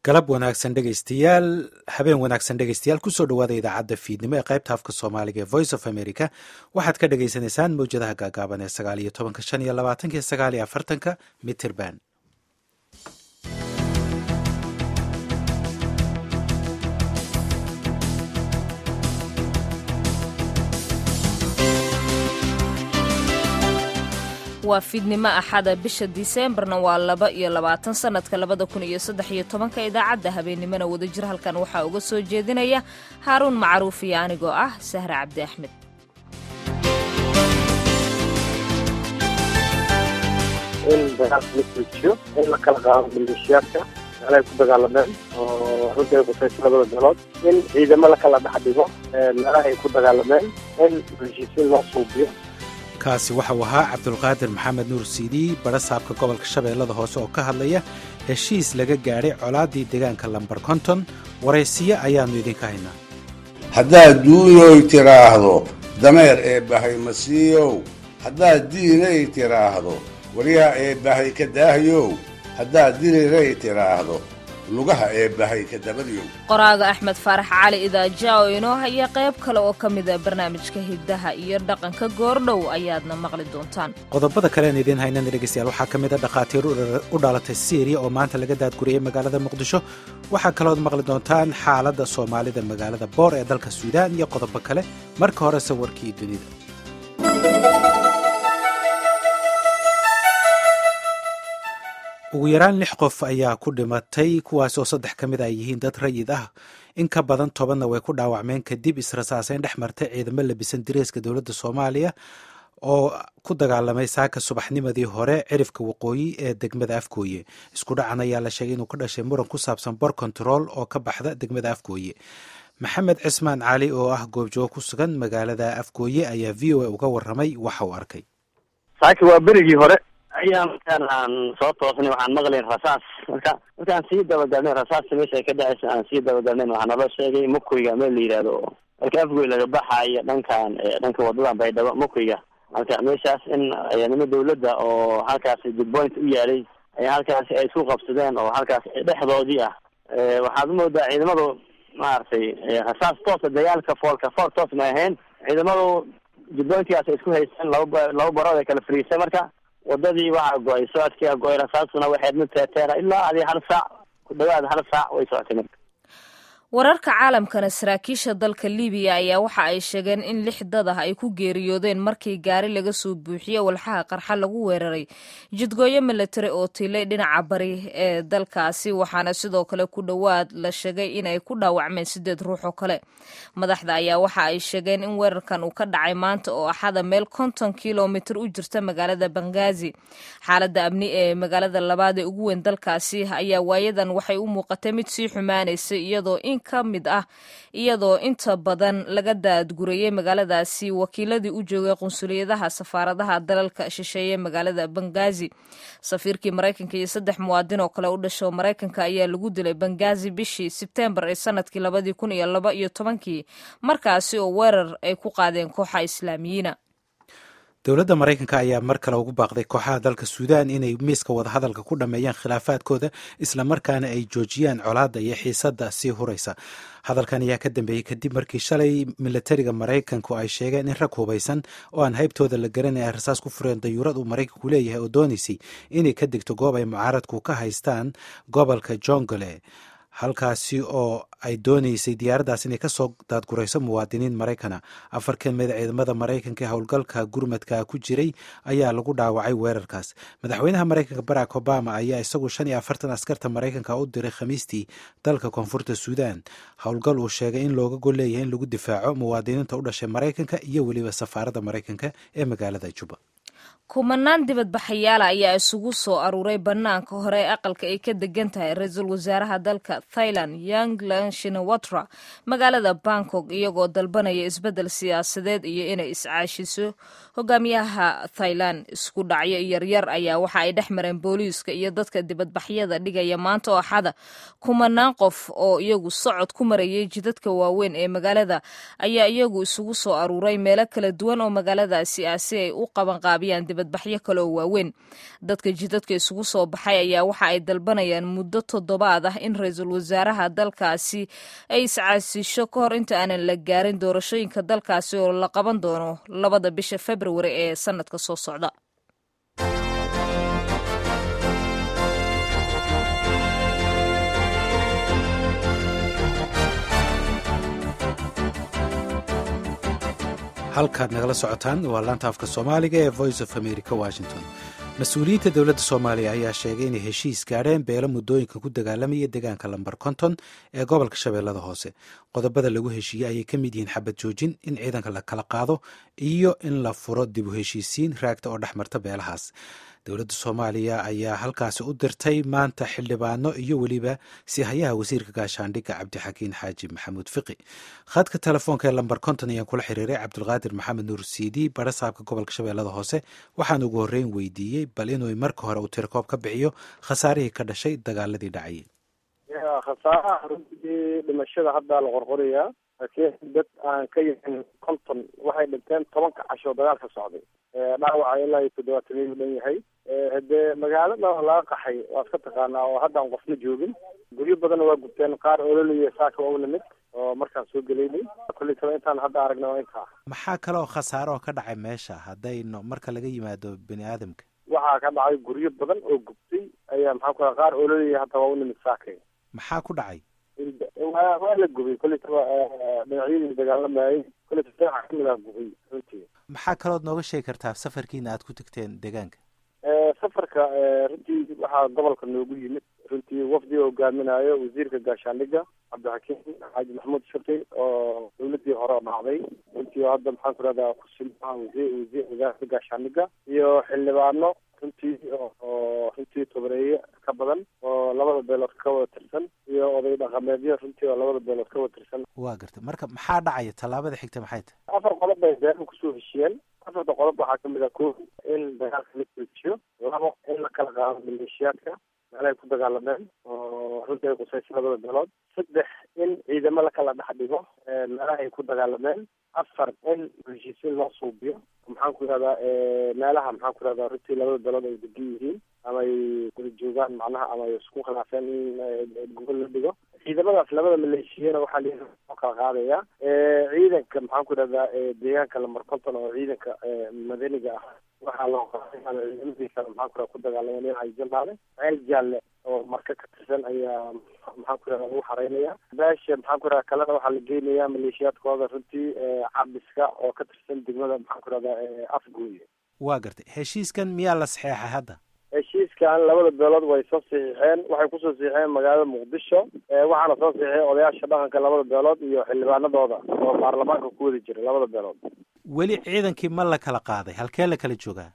galab wanaagsan dhegaystayaal habeen wanaagsan dhegaystayaal kusoo dhawaada idaacadda fiidnimo ee qaybta afka soomaaliga ee voice of america waxaad ka dhagaysanaysaan mawjadaha gaagaaban ee sagaal iyo tobanka shan iyo labaatanka iyo sagaal iyo afartanka mitrband waa fiidnimo axada bisha diseembarna waa laba iyo labaatan sanadka labada kun iyo saddex iyo tobanka idaacadda habeennimona wadajir halkan waxaa uga soo jeedinaya haaruun macruuf iyo anigoo ah sahre cabdi axmed in dagaalka la joojiyo in la kala qaado maleeshiyaadka meelahay ku dagaalameen oo runtii ay qusayso labada beelood in ciidamo la kala dhex dhigo meelahay ku dagaalameen in heshiisiin loo suubiyo kaasi waxau ahaa cabdulqaadir maxamed nuur siidi badha saabka gobolka shabeellada hoose oo ka hadlaya heshiis laga gaadhay colaaddii deegaanka lambar konton waraysiyo ayaannu idinka haynaa haddaad duuyoy tidhaahdo dameer ee bahay masiiyow haddaad diinay tidhaahdo waryaa ee bahay ka daahyow haddaad diriray tidhaahdo lugaha ee bahay ka dabadyow qoraaga axmed faarax cali idaaja oo inoo haya qayb kale oo ka mida barnaamijka hiddaha iyo dhaqanka goordhow ayaadna maqli doontaan qodobada kalean idiin haynana dhegaystayaal waxaa ka mid a dhakhaatiir u dhalatay syriya oo maanta laga daadguriyey magaalada muqdisho waxaa kalood maqli doontaan xaaladda soomaalida magaalada boor ee dalka suudaan iyo qodobo kale marka horese warkii dunida ugu yaraan lix qof ayaa ku dhimatay kuwaas oo saddex ka mid ay yihiin dad rayid ah in ka badan tobanna way ku dhaawacmeen kadib israsaaseyn dhex martay ciidamo labisan direeska dowladda soomaaliya oo ku dagaalamay saaka subaxnimadii hore cirifka waqooyi ee degmada afgooye isku dhacan ayaa la sheegay inuu ka dhashay muran ku saabsan bor control oo ka baxda degmada afgooye maxamed cismaan cali oo ah goobjoogo ku sugan magaalada afgooye ayaa v o a uga waramay waxa uu arkay saaki waa berigii hore ayaa markaan aan soo toosnay waxaan maqlayn rasaas marka markaan sii dabagalnay rasaasta meesha ay ka dhacaysa aan sii dabagalnayn waxaa naloo sheegay mukoyga meel la yidhaahdo marka afgoy laga baxaayo dhankan dhanka wadadan baydhabo mukoyga marka meeshaas in ciidamo dawladda oo halkaasi goodpoint u yaalay ayaa halkaasi ay isku qabsadeen oo halkaas dhexdoodii ah waxaad umoodaa ciidamadu maaragtay rasaas toosa dagaalka foolka fool toos ma ahayn ciidamadu goodpointkaas ay isku haysteen laba laba barood ay kala fariisay marka wadadii waxaa go-ay socodkii go-ay rasaasuna waxayd mid teeteena ilaa adi hal saac ku dhawaad hal saac way socotay marka wararka caalamkana saraakiisha dalka libiya ayaa waxa ay sheegeen in lix dad ah ay ku geeriyoodeen markii gaari laga soo buuxiye walxaha qarxa lagu weeraray jidgooyo milatari oo tilay dhinaca bari ee dalkaasi waxaana sidoo kale ku dhowaad la sheegay inay ku dhaawacmeen sideed ruux oo kale madaxda ayaa waxa ay sheegeen in weerarkan uu ka dhacay maanta oo axada meel konton kilomitir u jirta magaalada bangazi xaaladda amni ee magaalada labaad ee ugu weyn dalkaasi ayaa waayadan waxay u muuqatay mid sii xumaanaysay iyadoo ka mid ah iyadoo inta badan laga daadgurayey magaaladaasi wakiiladii u joogay qunsuliyadaha safaaradaha dalalka shisheeye magaalada bangazi safiirkii maraykanka iyo saddex muwaadin oo kale u dhasho maraykanka ayaa lagu dilay bangazi bishii sebtembar ee sanadkii labadii kun iyo laba iyo tobankii markaasi oo weerar ay ku qaadeen kooxa islaamiyiina dowladda maraykanka ayaa mar kale ugu baaqday kooxaha dalka suudaan inay miiska wadahadalka ku dhammeeyaan khilaafaadkooda islamarkaana ay joojiyaan colaadda iyo xiisadda sii huraysa hadalkan ayaa ka dambeeyey kadib markii shalay milatariga maraykanku ay sheegeen in rag hubaysan oo aan haybtooda la garanay ay rasaas ku fureen dayuurad uu maraykanku leeyahay oo doonaysay inay ka degto goob ay mucaaradku ka haystaan gobolka jongole halkaasi oo ay doonaysay diyaaraddaas inay ka soo daadgurayso muwaadiniin maraykana afar ka mid ciidamada maraykanka ee howlgalka gurmadka ku jiray ayaa lagu dhaawacay weerarkaas madaxweynaha maraykanka barack obama ayaa isagu shan iyo afartan askarta maraykanka u diray khamiistii dalka koonfurta suudaan howlgal uu sheegay in looga gol leeyahay in lagu difaaco muwaadiniinta u dhashay maraykanka iyo weliba safaaradda maraykanka ee magaalada juba kumanaan dibadbaxayaala ayaa isugu soo aruuray bannaanka hore ee aqalka ay ka degan tahay ra-iisul wasaaraha dalka thailand yanglan shinawatra magaalada bangkok iyagoo dalbanaya isbeddel siyaasadeed iyo inay iscaashiso hogaamiyaha thailand isku dhacyo yaryar ayaa waxa ay dhex mareen booliiska iyo dadka dibadbaxyada dhigaya maanta oo axada kumanaan qof oo iyagu socod ku marayay jidadka waaweyn ee magaalada ayaa iyagu isugu soo aruuray meelo kala duwan oo magaaladaasi ah si ay u qabanqaabiyaan dibadbaxyo kale oo waaweyn dadka jidadka isugu soo baxay ayaa waxa ay dalbanayaan muddo toddobaad ah in ra-iisul wasaaraha dalkaasi ay iscaasisho ka hor inta aanan la gaarin doorashooyinka dalkaasi oo la qaban doono labada bisha februari ee sanadka soo socda halkaad nagala socotaan waa laanta afka soomaaliga ee voice of america washington mas-uuliyiinta dowladda soomaaliya ayaa sheegay inay heshiis gaadheen beelo muddooyinka ku dagaalamaya deegaanka lambar konton ee gobolka shabeellada hoose qodobada lagu heshiiyey ayay ka mid yihiin xabad joojin in ciidanka la kala qaado iyo in la furo dib u heshiisiin raagta oo dhex marta beelahaas dowladda soomaaliya ayaa halkaasi u dirtay maanta xildhibaano iyo weliba sihayaha wasiirka gaashaandhigga cabdixakiin xaaji maxamuud fiqi khadka telefoonka ee lambar konton ayaan kula xiriiray cabdulqaadir maxamed nuur siidi bara saabka gobolka shabeellada hoose waxaan ugu horreyn weydiiyey bal inuu marka hore uu tirkoob ka bixiyo khasaarihii ka dhashay dagaaladii dhacayay khasaaraha runtii dhimashada haddaa la qorqorayaa laakiin dad aan ka yahin konton waxay dhinteen tobanka casho dagaal ka socday dhaawaca ilaa iyo toddobaataniyu dhan yahay hadee magaalada laga qaxay waad ka taqaanaa oo haddaan qofna joogin guryo badanna waa gubteen qaar ololiya saaka waa u nimid oo markaan soo gelaynay kulli taba intaan hadda aragna waa intaa maxaa kaloo khasaaro oo ka dhacay meesha haddayno marka laga yimaado bini aadamka waxaa ka dhacay guryo badan oo gubtay ayaa maxaa ku qaar ololiya hadda waa u nimid saakay maxaa ku dhacay waa waa la gubay kulli taba dhinacyadii dagaalamayay kulli taba dhinaca kamid ah gubay runtii maxaa kalood nooga sheegi kartaa safarkiina aad ku tagteen deegaanka safarka runtii waxaa gobolka noogu yimid runtii wafdi hogaaminayo wasiirka gaashaandhigga cabdixakiim xaaji maxamuud shaqi oo dawladii hore oo dhacday runtii oo hadda maxaan ku rahdaa kusilmaha wasiir wasiir wasaaradda gaashaandhigga iyo xildhibaano runtii oo runtii tobareeye ka badan oo labada beelood ka wada tirsan iyo oday dhaqameedyo runtii oo labada beelood ka wada tirsan waa gartay marka maxaa dhacaya tallaabada xigta maxay tahay afar qodob bay beeruhu kusoo heshiyeen afarta qodob waxaa kamid ah ko in dagaalka la joojiyo labo in la kala qaado maleeshiyaadka meelahay ku dagaalameen oo runtii ay qusaysa labada beelood saddex in ciidamo lakala dhex dhigo meelaha ay ku dagaalameen afar in heshiisiin loo suubiyo maxaan ku yihahdaa meelaha maxaan ku yihahdaa runtii labada beelood ay degan yihiin ama ay wada joogaan macnaha ama ay isku khilaafeen in gobol la dhigo ciidamadaas labada maleeshiyana waxaa la loo kala qaadaya ciidanka maxaan ku yihahdaa deegaanka lamar konton oo ciidanka madaniga ah waxaa loo qaadaya ciidamadiisa maxaan ku ku dagaalameen dhinaca jalaale ceel jaalle oo marka ka tirsan ayaa maxaan ku yihahdaa lagu xareynaya beesha maxaan ku yihahdaa kalena waxaa la geynayaa maleeshiyaadkooda runtii cabiska oo ka tirsan degmada maxaan ku yihahdaa afgooye waa gartay heshiiskan miyaa la saxeexay hadda heshiiskan labada beelood way soo saxiixeen waxay kusoo saxiixeen magaalada muqdisho waxaana soo saxiixay odayaasha dhaqanka labada beelood iyo xildhibaanadooda oo baarlamaanka ku wada jira labada beelood weli ciidankii ma la kala qaaday halkee la kala joogaa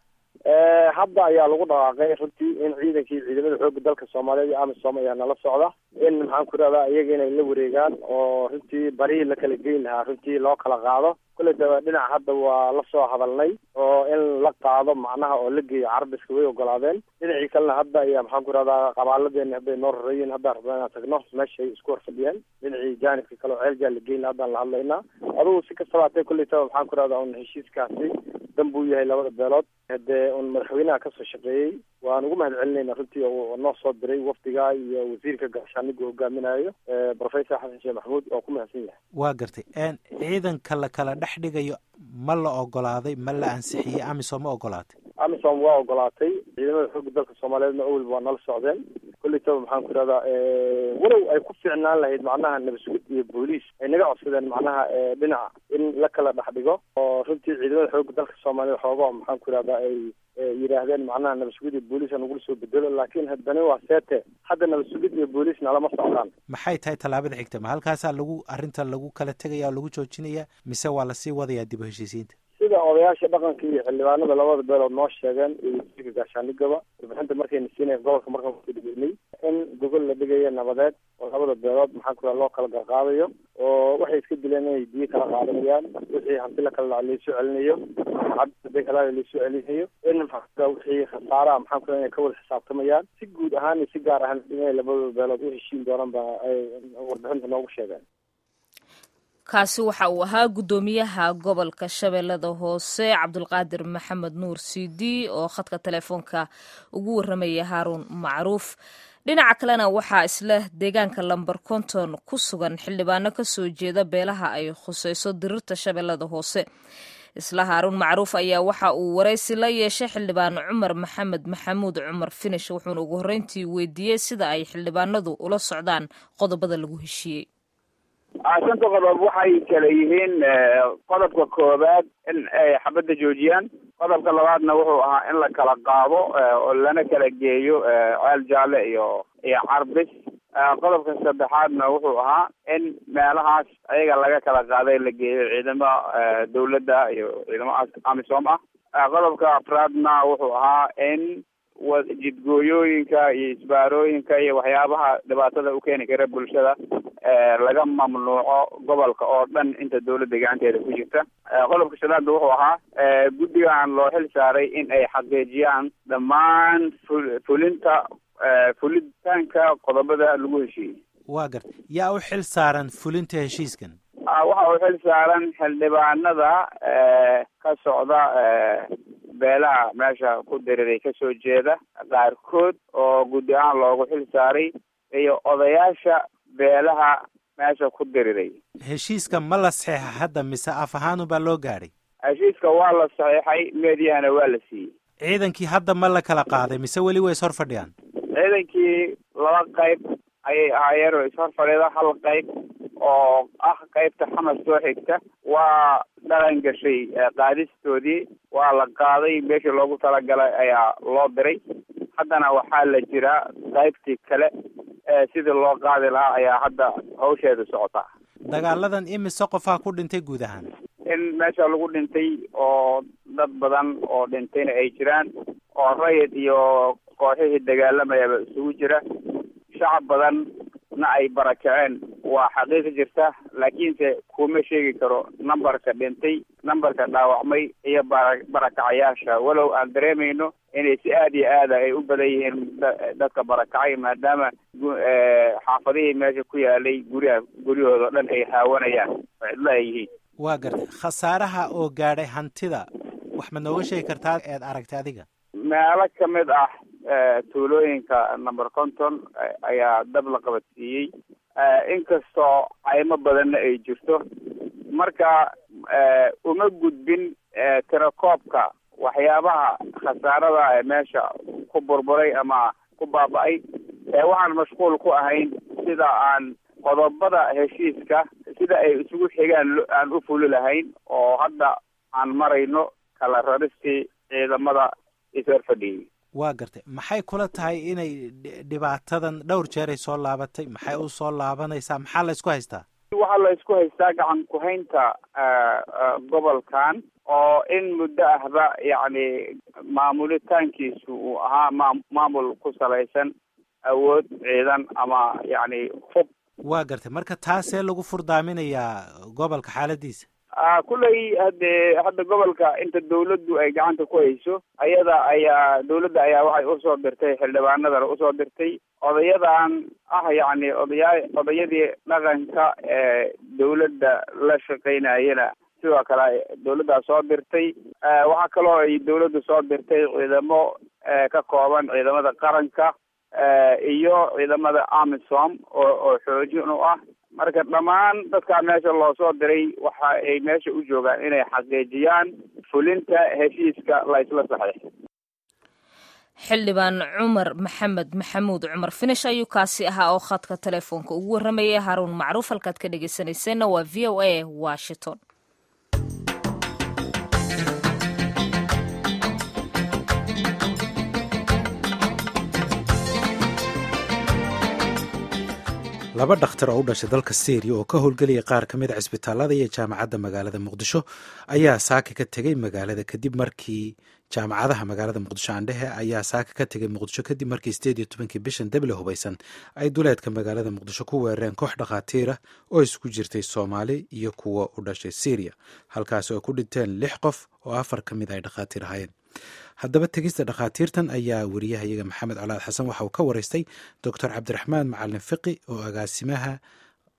hadda ayaa lagu dhawaaqay runtii in ciidankii ciidamada xooga dalka soomaaliyeed iyo amisom ayaa nala socda in maxaan ku rahdaa iyaga inay la wareegaan oo runtii barihii la kala geyn lahaa runtii loo kala qaado kulley daba dhinac hadda waa la soo hadalnay oo in la qaado macnaha oo la geeyo carabiska way ogolaadeen dhinacii kalena hadda ayaa maxaan ku rahdaa qabaaladeeni hadday noo rareeyiin haddaan rabnaa inaan tagno meeshay isku horfadhiyeen dhinacii jaanibka kale oo ceel jaal la geyn haddaan la hadlaynaa adugu si kastaba hatee kulley taba maxaan ku rahdaa un heshiiskaasi dan buu yahay labada beelood hadee un madaxweynaha kasoo shaqeeyey waan ugu mahad celinayna runtii oo noo soo diray wafdiga iyo wasiirka gaashaaniga hogaaminayo professor xasan sheekh maxamuud oo ku mahadsan yahay waa gartay ciidanka la kala dhex dhigayo ma la ogolaaday ma la ansixiyey amisom ma ogolaatay amisom waa ogolaatay ciidamada xooga dalka soomaaliyeedna awel waa nala socdeen kulli taba maxaan ku ihahdaa walow ay ku fiicnaan lahayd macnaha nabasgud iyo booliis ay naga codsadeen macnaha dhinaca in la kala dhex dhigo oo runtii ciidamada xooga dalka soomaaliyeed xooga maxaan ku ihahdaa ay yidhaahdeen macnaha nabasugid iyo booliis nagula soo bedelo laakiin haddana waa seete hadda nabasugid iyo booliis nalama socdaan maxay tahay tallaabada xigta ma halkaasaa lagu arrinta lagu kala tegaya oo lagu joojinaya mise waa lasii wadayaa dib u heshiisiinta sida odayaasha dhaqanka iyo xildhibaanada labada beelood noo sheegeen iyo wasiirka gaashaanigaba warbixinta markayna siinaya gobolka markaan kudhigeynay in gogol la dhigayo nabadeed oo labada beelood maxaan ku loo kala garqaadayo oo waxay iska dileen inay biyo kala qaadanayaan wixii hanti la kala dhaca laysoo celinayo cabdi kala laysoo celinayo in maxaa wixii khasaaraha maxaan ku inay ka wada xisaabtamayaan si guud ahaan iyo si gaar ahaan inay labada beelood u heshiin doonaan ba ay warbixinta noogu sheegeen kaasi waxa uu ahaa guddoomiyaha gobolka shabeellada hoose cabdulqaadir maxamed nuur sidi oo khadka telefoonka ugu warramaya haaruun macruuf dhinaca kalena waxaa isla deegaanka lamber konton ku sugan xildhibaano ka soo jeeda beelaha ay khuseyso dirirta shabeellada hoose isla haaruun macruuf ayaa waxa uu waraysi la yeeshay xildhibaan cumar maxamed maxamuud cumar finish wuxuuna ugu horreyntii weydiiyey sida ay xildhibaanadu ula socdaan qodobada lagu heshiiyey shanta qodob waxay kala yihiin qodobka koowaad in ay xabadda joojiyaan qodobka labaadna wuxuu ahaa in la kala qaado oo lana kala geeyo ceel jaalle iyo iyo carbis qodobka saddexaadna wuxuu ahaa in meelahaas ayaga laga kala qaaday la geeyo ciidamo dawladda iyo ciidamo amisom ah qodobka afraadna wuxuu ahaa in jidgooyooyinka iyo isbaarooyinka iyo waxyaabaha dhibaatada u keeni kara bulshada laga mamnuuco gobolka oo dhan inta dawladda gacanteeda ku jirta qodobka shanaadna wuxuu ahaa guddigan loo xil saaray in ay xaqiijiyaan dhammaan fulinta fulitaanka qodobada lagu heshiiyey waa garta yaa u xil saaran fulinta heshiiskan waxa uu xil saaran xildhibaanada ka socda beelaha meesha ku diriray kasoo jeeda qaarkood oo guddi ahaan loogu xil saaray iyo odayaasha beelaha meesha ku diriray heshiiska ma la saxeexa hadda mise af ahaanu baa loo gaadhay heshiiska waa la saxiixay meediyahana waa la siiyey ciidankii hadda ma la kala qaaday mise weli way is hor fadhiyaan ciidankii laba qayb ayay ahaayeen oo ishor fadhida hal qayb oo ah qaybta xamas soo xigta waa dhaqan gashay qaadistoodii waa la qaaday meeshii loogu talagalay ayaa loo diray haddana waxaa la jiraa qaybtii kale sidii loo qaadi lahaa ayaa hadda hawsheeda socotaa dagaaladan imise qofaa ku dhintay guud ahaan in meesha lagu dhintay oo dad badan oo dhintayna ay jiraan oo rayid iyo kooxihii dagaalamayaba isugu jira shacab badan na ay barakaceen waa xaqiiqi jirta laakiinse kuma sheegi karo numberka dhintay numberka dhaawacmay iyo bara barakacayaasha walow aan dareemayno inay si aada iyo aada ay u badan yihiin dadka barakacay maadaama xaafadihii meesha ku yaalay guryaha guryahooda o dhan ay haawanayaan oo cidlo ay yihiin waa gartay khasaaraha oo gaadhay hantida wax ma nooga sheegi kartaa eed aragtay adiga meelo kamid ah tuulooyinka number conton ayaa dab la qabadsiiyey inkastoo caymo badanna ay jirto marka uma gudbin tirakoobka waxyaabaha khasaarada ee meesha ku burburay ama ku baaba-ay waxaan mashquul ku ahayn sida aan qodobada heshiiska sida ay isugu xigaan aan u fuli lahayn oo hadda aan marayno kala raristii ciidamada ishor fadhiyey waa gartay maxay kula tahay inay dhibaatadan dhowr jeeray soo laabatay maxay u soo laabanaysaa maxaa la isku haystaa waxaa la isku haystaa gacan ku-haynta gobolkan oo in muddo ahba yacni maamulitaankiisu uu ahaa ma maamul ku salaysan awood ciidan ama yacni hub waa gartay marka taasee lagu furdaaminayaa gobolka xaaladiisa kulley hade hadda gobolka inta dawladdu ay gacanta ku hayso ayada ayaa dawladda ayaa waxay usoo dirtay xildhibaanadana usoo dirtay odayadan ah yacni odayaa odayadii dhaqanka ee dawladda la shaqaynayana sidoo kale dawladdaa soo dirtay waxaa kaloo ay dawladdu soo dirtay ciidamo ka kooban ciidamada qaranka iyo ciidamada amisom oo oo xoojin u ah marka dhammaan dadkaa meesha loo soo diray waxa ay meesha u joogaan inay xaqiijiyaan fulinta heshiiska la isla saxiixay xildhibaan cumar maxamed maxamuud cumar finish ayuu kaasi ahaa oo khadka telefoonka ugu warramayay haruun macruuf halkaad ka dhegeysanayseena waa v o a washington laba dhakhtar oo u dhashay dalka syriya oo ka howlgelaya qaar ka mid a cisbitaalada iyo jaamacadda magaalada muqdisho ayaa saaka ka tegey magaalada kadib markii jaamacadaha magaalada muqdisho aandhehe ayaa saaka ka tegay muqdisho kadib markii sideed iyo tobankii bishan deble hubaysan ay duleedka magaalada muqdisho ku weerareen koox dhakhaatiira oo isku jirtay soomaali iyo kuwa u dhashay syriya halkaas oo ku dhinteen lix qof oo afar ka mid ay dhakhaatiir ahaayeen haddaba tegista dhakhaatiirtan ayaa wariyahayaga maxamed colaad xasan waxa uu ka wareystay doctor cabdiraxmaan macalin fiqi oo agaasimaha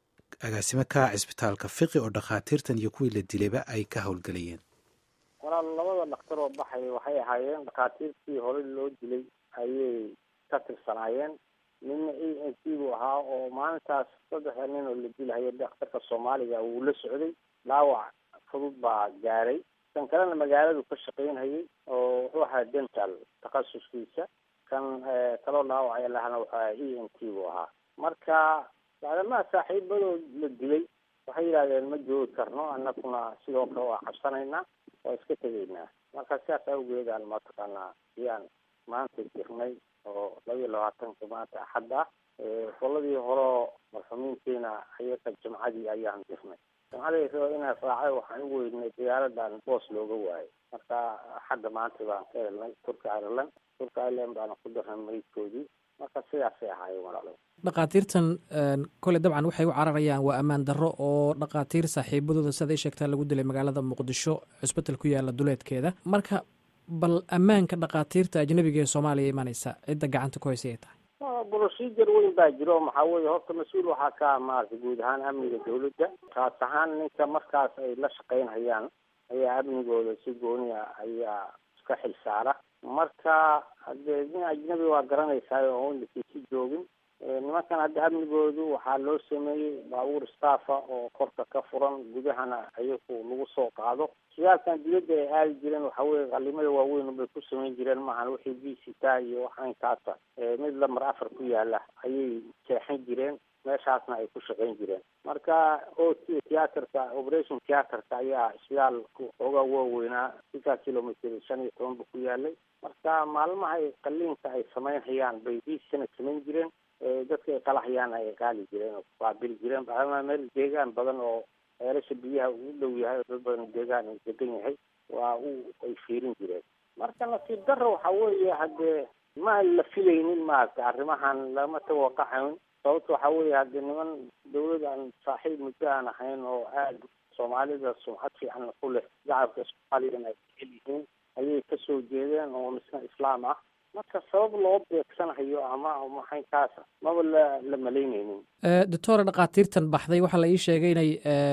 agaasimo ka cisbitaalka fiqi oo dhakhaatiirtan iyo kuwii la dilayba ay ka howlgelayeen walaal labada dhakhtar oo baxay waxay ahaayeen dhakhaatiirtii horey loo dilay ayay ka tirsanaayeen midna a n c buu ahaa oo maalintaas saddexda nin oo la dilahaya dhakhtarka soomaaliga wuu la socday dhaawac fudud baa gaaray kan kalena magaaladu ka shaqaynhayay oo wuxuu ahaa dental takhasuskiisa kan kaloo dhaawacay lahana wuxuu ahaa e n t buu ahaa marka maadamaha saaxiibadood la dilay waxay yidhahdeen ma joogi karno annaguna sidoo kale waa cabsanaynaa waa iska tegaynaa marka sidaas awgeedaan mataqaanaa ayaan maanta jirnay oo laba iyo labaatanka maanta axad ah qoladii horeo marxumiintiina ayaga jimcadii ayaan jirnay jimcadii raba inaa raacay waxaan u weynay diyaaradan boos looga waayay marka axadda maanta baan ka helnay turki ireland turki ireland baana ku darnay maydkoodii marka sidaasay ahaayeen walaalo dhakhaatiirtan kole dabcan waxay u cararayaan waa ammaan darro oo dhakhaatiir saaxiibadooda siday sheegtaa lagu dilay magaalada muqdisho cusbital ku yaala duleedkeeda marka bal ammaanka dhakhaatiirta ajnabiga ee soomaaliya imanaysa cidda gacanta ku haysa ay tahay procedure weyn baa jiro maxaa weeye horta mas-uul waxaa ka maarata guud ahaan amniga dawladda kaas ahaan ninka markaas ay la shaqaynhayaan ayaa amnigooda si gooniya ayaa iska xil saara marka hadee nin ajnabi waa garanaysaa oo lakiisi joogin nimankan hadda amnigoodu waxaa loo sameeyey baabuur staffa oo korka ka furan gudahana ayagu lagu soo qaado shidaalkan dibadda ay aadi jireen waxa weye qalimada waaweyn bay ku samayn jireen maahan wixii visita iyo waxaynkaasa mid lamar afar ku yaala ayay jeexan jireen meeshaasna ay ku shaqayn jireen marka o t theatrka operation theatrka ayaa shidaalku xoogaa waaweynaa sika kilomitr shan iyo toban ba ku yaalay marka maalmaha ay qaliinka ay samaynhayaan bay viisana samayn jireen dadka ay qalahayaan ay qaali jireen oo kuqaabili jireen bacdama meel deegaan badan oo ceelasha biyaha ugu dhow yahay oo dad badan deegaan uu degan yahay waa u ay fiirin jireen marka nasiib darra waxa weeye haddee ma la filaynin maaragta arrimahan lama tawaqaxayn sababta waxa weeye haddee niman dawlad aan saaxiib muddo aan ahayn oo aada soomaalida sumcad fiican ku leh shacabka soomaaliyana ay jecel yihiin ayay kasoo jeedeen oo misna islaam ah marka sabab loo beegsanayo ama maxaynkaasa maba la la malaynaynin doctora dhakhaatiirtan baxday waxaa la ii sheegay inay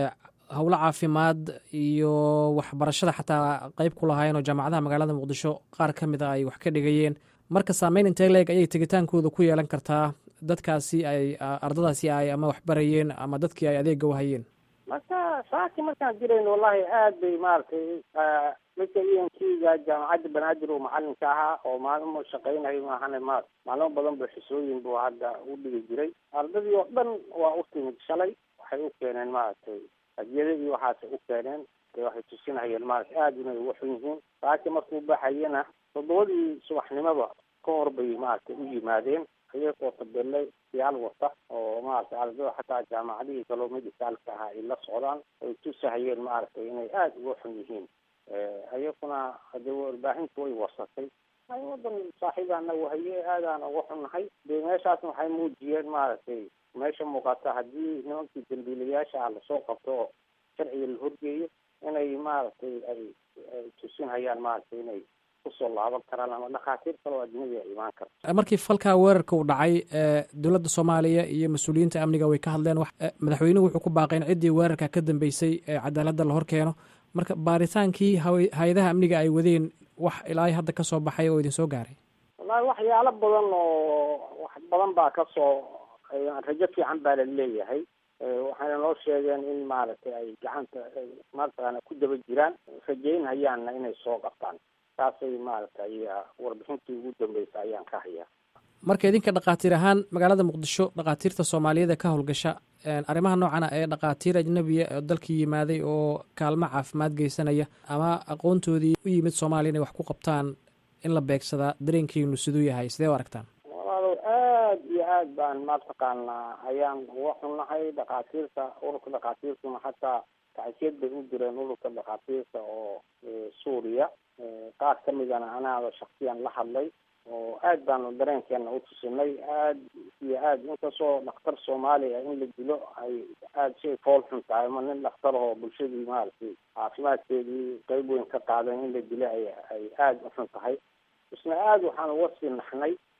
howlo caafimaad iyo waxbarashada xataa qeyb ku lahaayeen oo jaamacadaha magaalada muqdisho qaar ka mid a ay wax ka dhigayeen marka saameyn intee leeg ayay tegitaankooda ku yeelan kartaa dadkaasi ay ardadaasi ay ama waxbarayeen ama dadkii ay adeega wahayeen marka saaki markaan jirayn wallahi aad bay maaragtay midka e n t-ga jaamacadda banaadir oo macalinka ahaa oo maalmo shaqaynayo maahane ma maalmo badan ba xisooyin buu hadda u dhigi jiray ardadii oo dhan waa u timid shalay waxay u keeneen maaragtay hadiyadadii waxaasay u keeneen de waxay tusinayeen maarata aada inay uga xun yihiin saaki markuu baxayana toddobadii subaxnimada ka hor bay maaragtay u yimaadeen iyagoo tabele yaal wata oo maaragtay ardada xataa jaamacadihii kaloo medicaalka ahaa ay la socdaan ay tusahayeen maaragtay inay aada uga xun yihiin iyaguna hadee warbaahintu way warsatay wadan saaxiibaana wahaye aadaan uga xunnahay dee meeshaasna waxay muujiyeen maaragtay meesha muuqata haddii nimankii dambiilayaasha ah lasoo qabto oo sharciga la horgeeyo inay maaragtay ay tusinhayaan maaragtay inay kusoo laaban karaan ama dhakhaatiir kaloo ajnabi a imaan karta markii falkaa weerarka uu dhacay dowladda soomaaliya iyo mas-uuliyiinta amniga way ka hadleen madaxweynuhu wuxuu ku baaqay in ciddii weerarka ka dambeysay ee cadaaladda la hor keeno marka baaritaankii hay-adaha amniga ay wadeen wax ilaa hadda ka soo baxay oo idin soo gaaray wallahi waxyaalo badan oo wax badan baa kasoo rajo fiican baa la leeyahay waxayna noo sheegeen in maaragtay ay gacanta mataqaana ku daba jiraan rajaynhayaanna inay soo qabtaan taasay maaragtay warbixintii ugu dambeysa ayaan ka hayaa marka idinka dhakhaatiir ahaan magaalada muqdisho dhakhaatiirta soomaaliyeed ee ka howlgasha arrimaha noocan ah ee dhakhaatiir ajnabiya oo dalkii yimaaday oo kaalmo caafimaad geysanaya ama aqoontoodii u yimid soomaaliya inay wax ku qabtaan in la beegsadaa dareenkiinu siduu yahay sidee u aragtaan walaalow aad iyo aad baan mataqaanaa ayaan uga xunnahay dhakhaatiirta ururka dhakhaatiirtuna xataa tacsiyad bay u direen ururka dhakhaatiirta oo suuriya qaar ka midana anaaba shaksiyan la hadlay oo aad baanu dareenkeena u tusinay aad iyo aad inkastoo dhakhtar soomaaliya in la dilo ay aada shay fool xun tahay ama nin dhakhtar oo bulshadii maaragtay caafimaadkeedii qeyb weyn ka qaadan in la dilo ay ay aada u xun tahay isna aada waxaan uga sii naxnay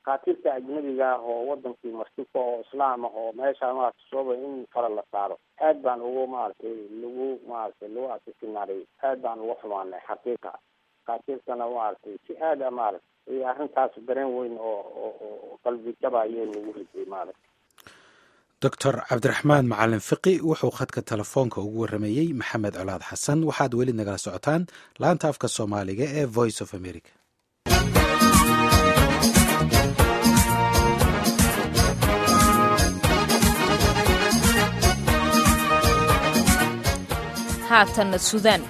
kaatiirta ajnabiga ah oo wadankii martibka oo islaam ah oo meesha maarata sooba in fara la saaro aad baan ugu maaragtay lagu maaragtay lagu asisinaaray aad baan uga xumaanay xaqiiqa kaatiirtana maaragtay si aad a maarata iyo arrintaas dareen weyn oo oo qalbi jaba ayay nagu riday maarata doctor cabdiraxmaan macalin fiqi wuxuu khadka telefoonka ugu waramayey maxamed colaad xasan waxaad weli nagala socotaan laanta afka soomaaliga ee voice of america haatanna suudaan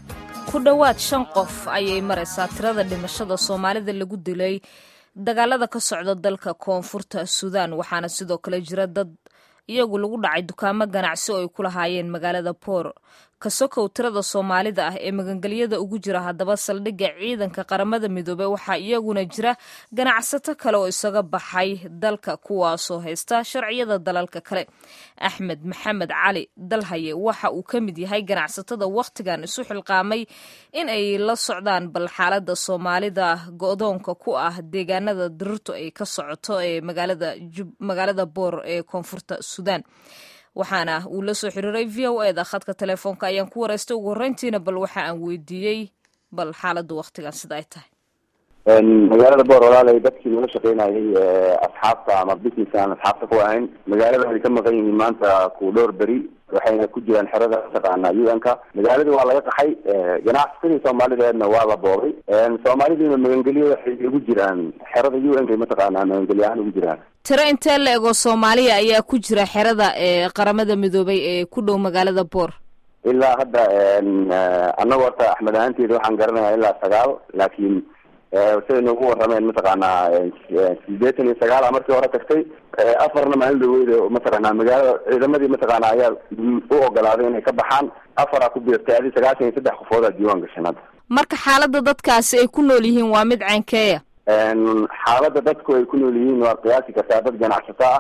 ku dhowaad shan qof ayay maraysaa tirada dhimashada soomaalida lagu dilay dagaalada ka socda dalka koonfurta suudaan waxaana sidoo kale jira dad iyagu lagu dhacay dukaamo ganacsi oo ay ku lahaayeen magaalada boor kasokow tirada soomaalida ah ee magangelyada ugu jira haddaba saldhigga ciidanka qaramada midoobey waxaa iyaguna jira ganacsato kale oo isaga baxay dalka kuwaasoo haysta sharciyada dalalka kale axmed maxamed cali dalhaye waxa uu ka mid yahay ganacsatada wakhtigan isu xilqaamay in ay la socdaan bal xaalada soomaalida go-doonka ku ah deegaanada dirirtu ay ka socoto ee magaalada boor ee koonfurta suudaan waxaana uu la soo xiriiray v o eda khadka telefoonka ayaan ku wareystay ugu horreyntiina bal waxa aan weydiiyey bal xaaladda waktigan sida ay tahay magaalada boor walaalay dadkii nala shaqeynayay asxaabta ama business aan asxaabta ku ahayn magaalada way ka maqan yihiin maanta ku dhowr beri waxayna ku jiraan xerada mataqaana u n ka magaaladii waa laga qaxay ganacsasadii soomaalideedna waa la boobay soomaalidiina magangelyo waxay ugu jiraan xerada u n ka mataqaana magangelyo ahaan ugu jiraan tiro intee la ego soomaaliya ayaa ku jira xerada ee qaramada midoobay ee ku dhow magaalada boor ilaa hadda annaga horta axmed ahaanteeda waxaan garanayaa ilaa sagaal laakiin siday noogu warameen mataqaanaa sideetan iyo sagaala markii hore tagtay afarna maalin dhaweyda mataqaanaa magaalada ciidamadii mataqaana ayaa u ogolaaday inay ka baxaan afaraa ku biirtay adi sagaashan iyo saddex qofoodaa diiwaan gashan hadda marka xaaladda dadkaasi ay ku nool yihiin waa mid caynkeeya xaaladda dadku ay ku nool yihiin waa qiyaasi kartaa dad ganacsato ah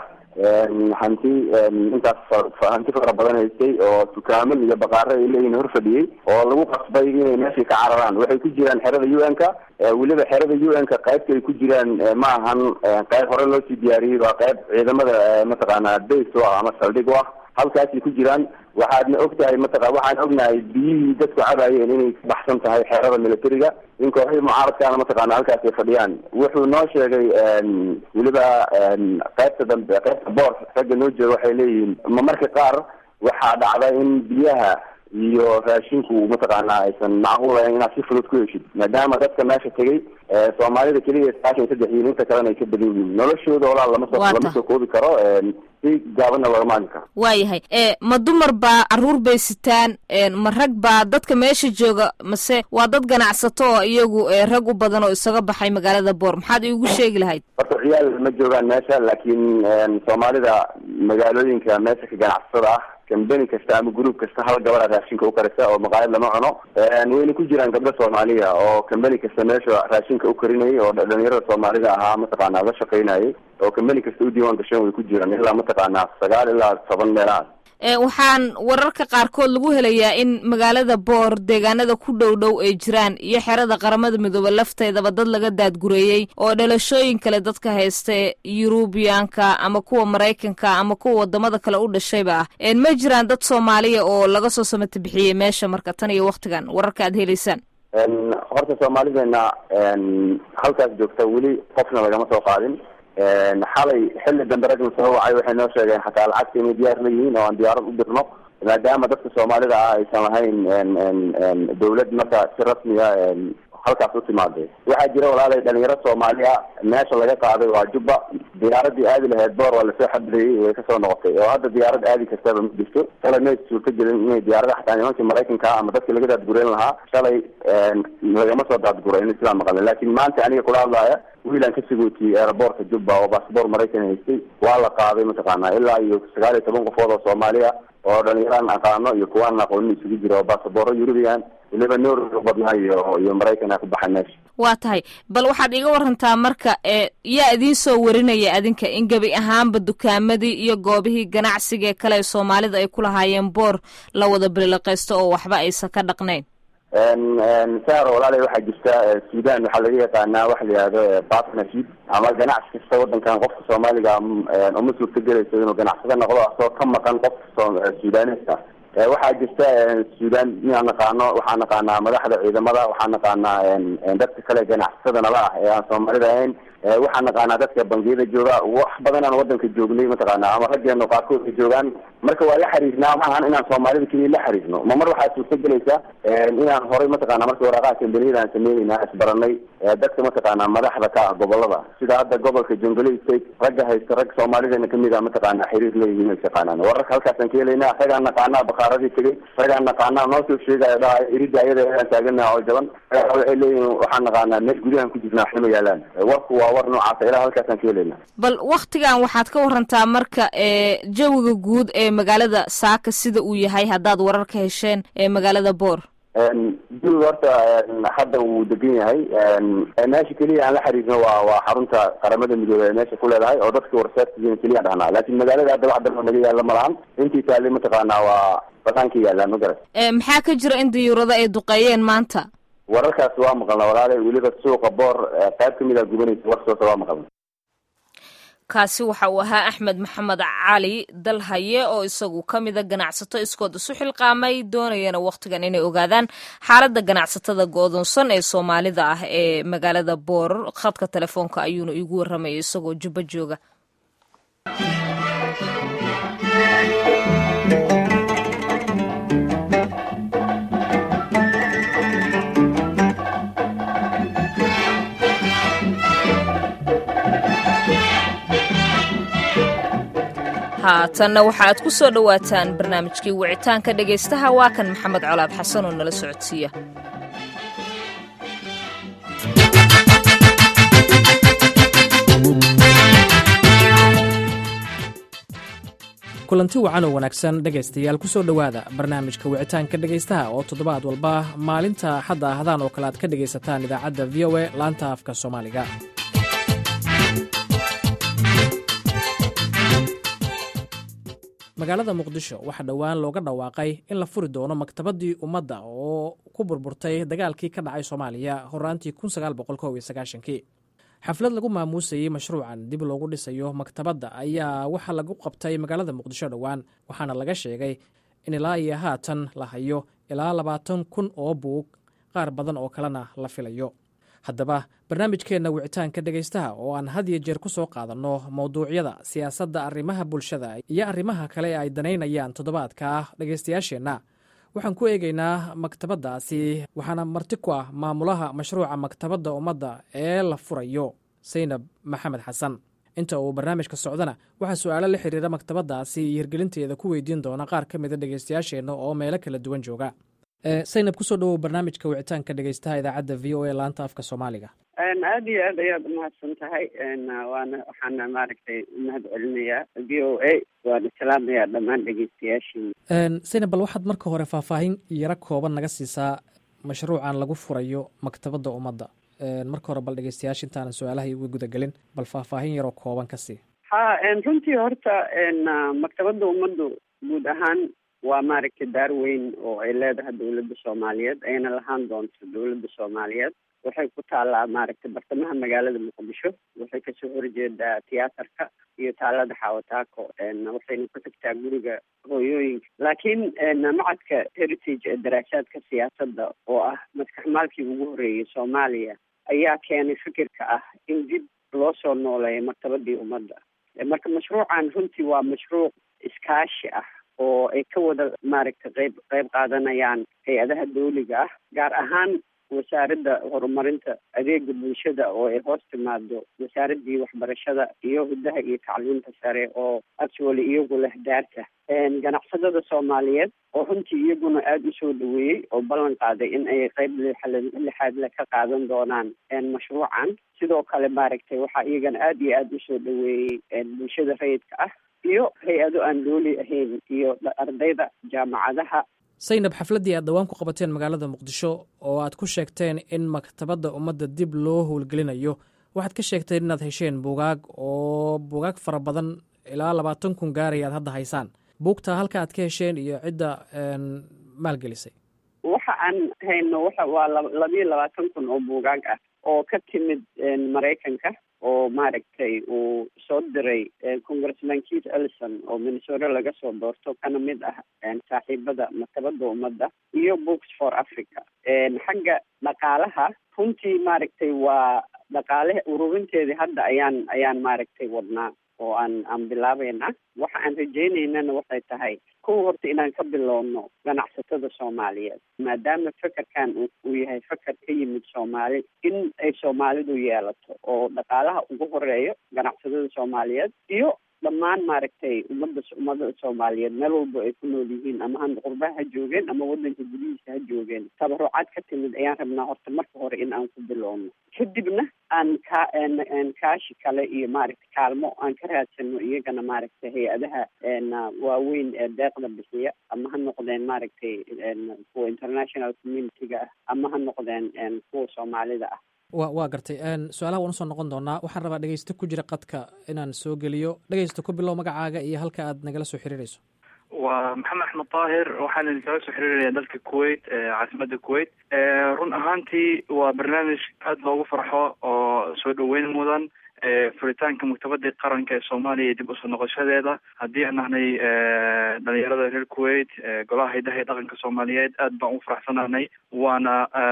hanti intaas hanti fara badan haystay oo dukaaman iyo baqaaro ay leeyihin hor fadhiyey oo lagu qasbay inay meeshii ka cararaan waxay ku jiraan xerada u n ka weliba xerada u n ka qaybta ay ku jiraan ma ahan qayb hore loo sii diyaariyey waa qayb ciidamada mataqaana base u ah ama saldhig u ah halkaasay ku jiraan waxaadna og tahay mataqa waxaan ognahay biyihii dadku cabayeen inay ka baxsan tahay xeerada militariga in kooxihii mucaaradkaana mataqaana halkaas ay fadhiyaan wuxuu noo sheegay weliba qaybta dambe qaybta boor ragga noo jooga waxay leeyihiin ma marka qaar waxaa dhacda in biyaha iyo raashinku mataqaana aysan macquul ahayn inaad si fudud ku heshid maadaama dadka meesha tegay soomaalida keliya sagaashan saddex yihiin inta kalena ay ka badan yihiin noloshooda walaal lama soo lama soo koobi karo si gaabanna looga maali karo waayahay ma dumar baa caruur bay sitaan ma rag baa dadka meesha jooga mase waa dad ganacsato oo iyagu rag u badan oo isaga baxay magaalada boor maxaad iigu sheegi lahayd horta ciyaal ma joogaan meesha laakiin soomaalida magaalooyinka meesha ka ganacsatada ah kambeni kasta ama group kasta hal gabadha raashinka u karisa oo maqaayad lama cuno wayna ku jiraan gabdho soomaaliya oo kambeni kasta meesha raashinka u karinayay oo dhalinyarada soomaalida ahaa mataqaana la shaqaynayay oo kambeni kasta u diiwaan gasheen way ku jiraan ilaa mataqaana sagaal ilaa toban meelahaas waxaan wararka qaarkood lagu helayaa in magaalada boor deegaanada ku dhow dhow ay jiraan iyo xerada qaramada midoobe lafteedaba dad laga daadgureeyey oo dhalashooyin kale dadka haysta yurubiyaanka ama kuwa maraykanka ama kuwa wadamada kale u dhashayba ah ma jiraan dad soomaaliya oo laga soo samata bixiyey meesha marka tan iyo waktigan wararka aad helaysaan horta soomaalideena halkaas joogta weli qofna lagama soo qaadin xalay xilli dambe ragna soo wacay waxay noo sheegeen xataa lacagta inay diyaar leeyihiin oo aan diyaarad u dirno maadaama dadka soomaalida ah aysan lahayn dawlad marka si rasmi a halkaas u timaaday waxaa jira walaalay dhalinyaro soomaali ah meesha laga qaaday waa jubba diyaaradii aadi lahayd boor waa lasoo xabadayey way kasoo noqotay oo hadda diyaarad aadi kastaba ma jirto shalay may suurta gelin inay diyaarada xataa nimankii maraykanka ama dadka laga daadgureyn lahaa shalay lagama soo daadgureyn sidaa maqalin laakiin maanta aniga kula hadlaaya wiilaan ka sagootiyey aeroboortka jubba oo baasboor maraykan haystay waa la qaaday mataqaana ilaa iyo sagaal iyo toban qofood oo soomaaliya oo dhalinyaraan aqaano iyo kuwaan aqoonin isugu jira oo baasabooro yurubiyan weliba norway u badnaa iyo iyo maraykan ku baxay meesha waa tahay bal waxaad iga warantaa marka e yaa idiin soo warinaya adinka in gebi ahaanba dukaamadii iyo goobihii ganacsiga ee kale ee soomaalida ay ku lahaayeen boor la wada bililaqaysto oo waxba aysan ka dhaqnayn sar walaala waxaa jirta sudan waxaa laga yaqaanaa waxa la yihahdo partnership ama ganacsi kasta wadankan qofka soomaaliga uma suurta gelayso inuu ganacsado noqdo asoo ka maqan qofka sudaneska waxaa jirta sudan inaan naqaano waxaa naqaanaa madaxda ciidamada waxaa naqaanaa dadka kale ganacsatada nala ah ee aan soomaalida ahayn waxaa naqaanaa dadka bangiyada jooga wax badan aan wadanka joognay mataqaana ama raggeenu qaarkood ka joogaan marka waa la xiriirnaa maahan inaan soomaalida keliya la xiriirno ma mar waxaa suurta gelaysa inaan horay mataqaana marka waraaqaha kambaniyada aan sameynayna isbaranay dadka mataqaana madaxda ka ah gobolada sida hadda gobolka jongaley state ragga haysta rag soomaalidana kamid a mataqaana xiriir leeyihiin ay yaqaanaan wararka halkaasaan ka helaynaa ragaan naqaanaa bakaaradii tegay ragaan naqaanaa noo soo sheegaya dhahay irida ayada aan taaganaha oo jaban waxay leeyihiin waxaan naqaanaa meel gudahan ku jirna waxna ma yaalaan warku waa war noocaasa ilaa halkaasaan ka helaynaa bal waktigan waxaad ka warantaa marka ee jawiga guud ee magaalada saaka sida uu yahay haddaad warar ka hesheen ee magaalada boor jawiga horta hadda wuu degan yahay meesha keliya aan la xiriirno waa waa xarunta qaramada midoobey ee meesha ku leedahay oo dadka warsaartigiina keliya dhahnaa laakiin magaalada hadda wax dalba naga yaalla malahan intii taali mataqaanaa waa banaanka yaallaan ma garat maxaa ka jira in diyuurado ay duqeeyeen maanta wararkaas waa maqalna walaale weliba suuqa boor qayb kamid a gubanaysa warsoota waa maqalna kaasi waxa uu ahaa axmed maxamed cali dalhaye oo isagu ka mida ganacsato iskood isu xilqaamay doonayana wakhtigan inay ogaadaan xaaladda ganacsatada go'doonsan ee soomaalida ah ee magaalada boor khadka telefoonka ayuuna iigu warramayay isagoo jubbo jooga haatanna waxa aad ku soo dhowaataan barnaamijkii wicitaanka dhegaystaha waa kan maxamed colaad xasan oo nala socodsiiya kulanti wacan oo wanaagsan dhegaystayaal ku soo dhowaada barnaamijka wicitaanka dhegaystaha oo toddobaad walba maalinta xadda ahdaan oo kale aad ka dhegaysataan idaacadda v o e laanta afka soomaaliga magaalada muqdisho waxaa dhowaan looga dhawaaqay in la furi doono maktabaddii ummadda oo ku burburtay dagaalkii ka dhacay soomaaliya horaantii kii xaflad lagu maamuusayey mashruucan dib loogu dhisayo maktabadda ayaa waxaa lagu qabtay magaalada muqdisho dhowaan waxaana laga sheegay in ilaa iyo haatan la hayo ilaa labaatan kun oo buug qaar badan oo kalena la filayo haddaba barnaamijkeenna wicitaanka dhegaystaha oo aan had iyo jeer ku soo qaadanno mowduucyada siyaasadda arrimaha bulshada iyo arrimaha kale ee ay danaynayaan toddobaadka dhegaystayaasheenna waxaan ku eegaynaa maktabaddaasi waxaana marti ku ah maamulaha mashruuca maktabadda ummadda ee la furayo saynab maxamed xasan inta uu barnaamijka socdana waxaa su-aalo la xiriira maktabaddaasi iyo hirgelinteeda ku weydiin doona qaar ka mida dhegaystayaasheenna oo meelo kala duwan jooga saynab kusoo dhawow barnaamijka wicitaanka dhegaystaha idaacadda v o e laanta afka soomaaliga aada iyo aad ayaad umahadsan tahay waana waxaana maaragtay umahad celinayaa v o a waana salaamayaa dhammaan dhegeystayaashii saynab bal waxaad marka hore faahfaahin yaro kooban naga siisaa mashruucan lagu furayo maktabadda ummadda marka hore bal dhegeystayaasha intaanan su-aalaha uga gudagelin bal faahfaahin yaroo kooban ka sii ha runtii horta maktabadda ummaddu guud ahaan waa maaragtay daar weyn oo ay leedahay dawladda soomaaliyeed ayna lahaan doonto dawladda soomaaliyeed waxay ku taallaa maaragtay bartamaha magaalada muqdisho waxay kasoo horjeedaa tiyaatarka iyo taalada xawataako waxayna ku tagtaa guriga hooyooyinka laakiin macadka heritage ee daraasaadka siyaasadda oo ah maskaxmaalkii ugu horreeyay soomaaliya ayaa keenay fikirka ah in dib loo soo nooleeyo maktabadii ummadda marka mashruucan runtii waa mashruuc iskaashi ah oo ay ka wada maaragtay qayb qayb qaadanayaan hay-adaha dawliga ah gaar ahaan wasaaradda horumarinta adeega bulshada oo ay hoos timaado wasaaraddii waxbarashada iyo huddaha iyo tacliinta sare oo actually iyagu leh daarta ganacsadada soomaaliyeed oo runtii iyaguna aada usoo dhaweeyey oo ballan qaaday in ay qayb lixaadle ka qaadan doonaan mashruucan sidoo kale maaragtay waxaa iyagana aada iyo aada usoo dhaweeyey bulshada rayidka ah iyo hay-ado aan dooli ahayn iyo ardayda jaamacadaha saynab xafladdii aad dhowaan ku qabateen magaalada muqdisho oo aad ku sheegteen in maktabadda ummadda dib loo howlgelinayo waxaad ka sheegteen inaad hesheen buugaag oo buugaag fara badan ilaa labaatan kun gaaraya aad hadda haysaan buugtaa halka aad ka hesheen iyo cidda maalgelisay waxa aan hayno waxa waa labiyo labaatan kun oo buugaag ah oo ka timid maraykanka oo maaragtay uu soo diray congressman keith ellison oo minnesota laga soo doorto kana mid ah saaxiibada maktabada ummadda iyo books for africa xagga dhaqaalaha runtii maaragtay waa dhaqaale ururinteedii hadda ayaan ayaan maaragtay wadnaa oo aan aan bilaabeynaa waxa aan rajaynaynana waxay tahay kow horta inaan ka bilowno ganacsatada soomaaliyeed maadaama fekerkan uu yahay feker ka yimid soomaali in ay soomaalidu yeelato oo dhaqaalaha ugu horeeyo ganacsatada soomaaliyeed iyo dhammaan maaragtay ummadda ummadda soomaaliyeed meel walba ay ku nool yihiin ama ha qurbaha ha joogeen ama wadanka gudihiisa ha joogeen tabarucaad ka timid ayaan rabnaa horta marka hore in aan ku bilowno kadibna aan ka kaashi kale iyo maaragtay kaalmo aan ka raadsano iyagana maaragtay hay-adaha waaweyn ee deeqda bixiya ama ha noqdeen maaragtay kuwa international community-ga ah ama ha noqdeen kuwa soomaalida ah wa waa gartay su-aalaha waan usoo noqon doonaa waxaan rabaa dhegeysto ku jira qadka inaan soo geliyo dhegeysto ku bilow magacaaga iyo halka aad nagala soo xiriirayso waa maxamed axmed daahir waxaan idinkala soo xiriiraya dalka kuwait caasimada kuwait run ahaantii waa barnaamij aada loogu farxo oo soo dhaweyn mudan furitaanka maktabadii qaranka ee soomaaliya dib usoo noqoshadeeda haddii aan nahnay dhalinyarada reer kuwait golaha haydaha ee dhaqanka soomaaliyeed aad baan ugu faraxsanaanay waana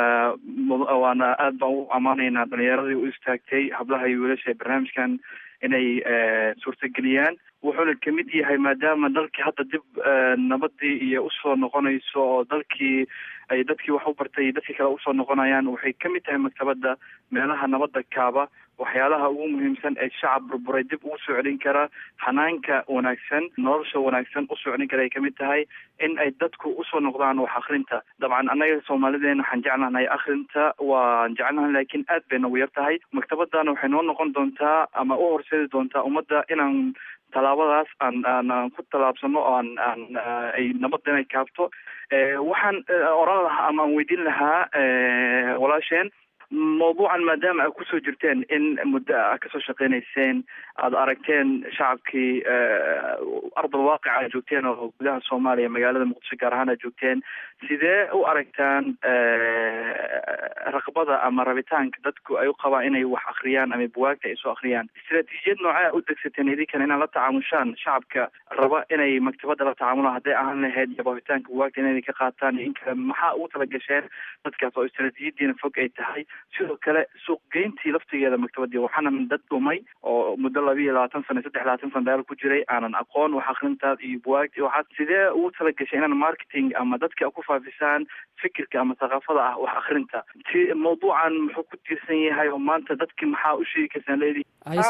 waana aad baan u ammaanaynaa dhalinyaradii u istaagtay hablaha iyo wiilasha ee barnaamijkan inay suurtageliyaan wuxuuna kamid yahay maadaama dalkii hadda dib nabadii iyo usoo noqonayso oo dalkii ay dadkii wax u bartay dadkii kale usoo noqonayaan waxay kamid tahay maktabada meelaha nabadda kaaba waxyaalaha ugu muhiimsan ee shacab burburay dib ugu soo celin kara hanaanka wanaagsan nolosha wanaagsan usoo celin kara ay kamid tahay in ay dadku usoo noqdaan wax akrinta dabcan annaga soomaalideena waxaan jeclanahay akrinta waan jecelnahay laakiin aad bay nagu yar tahay maktabadana waxay noo noqon doontaa ama u horseedi doontaa ummadda inaan tallaabadaas aan aan aan ku tallaabsano oo aan aan ay nabadda inay kaabto waxaan oran lahaa ama aan weydiin lahaa walaasheen mawduucan maadaama aad kusoo jirteen in muddo a kasoo shaqeynayseen aada aragteen shacabkii ardal waaqica aad joogteen oo gudaha soomaaliya magaalada muqdisho gaar ahaan aad joogteen sidee u aragtaan raqbada ama rabitaanka dadku ay u qabaan inay wax akriyaan ama buwaagta ay soo akriyaan istraatiijiyad noocea u degsateen idinkana inaad la tacaamushaan shacabka raba inay maktabada la tacaamulaan hadday ahaan lahayd yabohitaanka buwaagta inay ka qaataan iyo in kale maxaa ugu tala gasheen dadkaas oo istraatiijiyadiina fog ay tahay sidoo kale suuqgeyntii laftigeeda maktabadii waxaana dad dhumay oo muddo laba iyo labaatan sana saddex labaatan sana dagaal ku jiray aanan aqoon wax akrintaad iyo buwaagti waxaad sidee ugu tala gashay inaan marketing ama dadka ku faafisaan fikirka ama thaqaafada ah wax akrinta ti mawduucan muxuu ku tiirsan yahay oo maanta dadki maxaa u sheegi karsaan leedi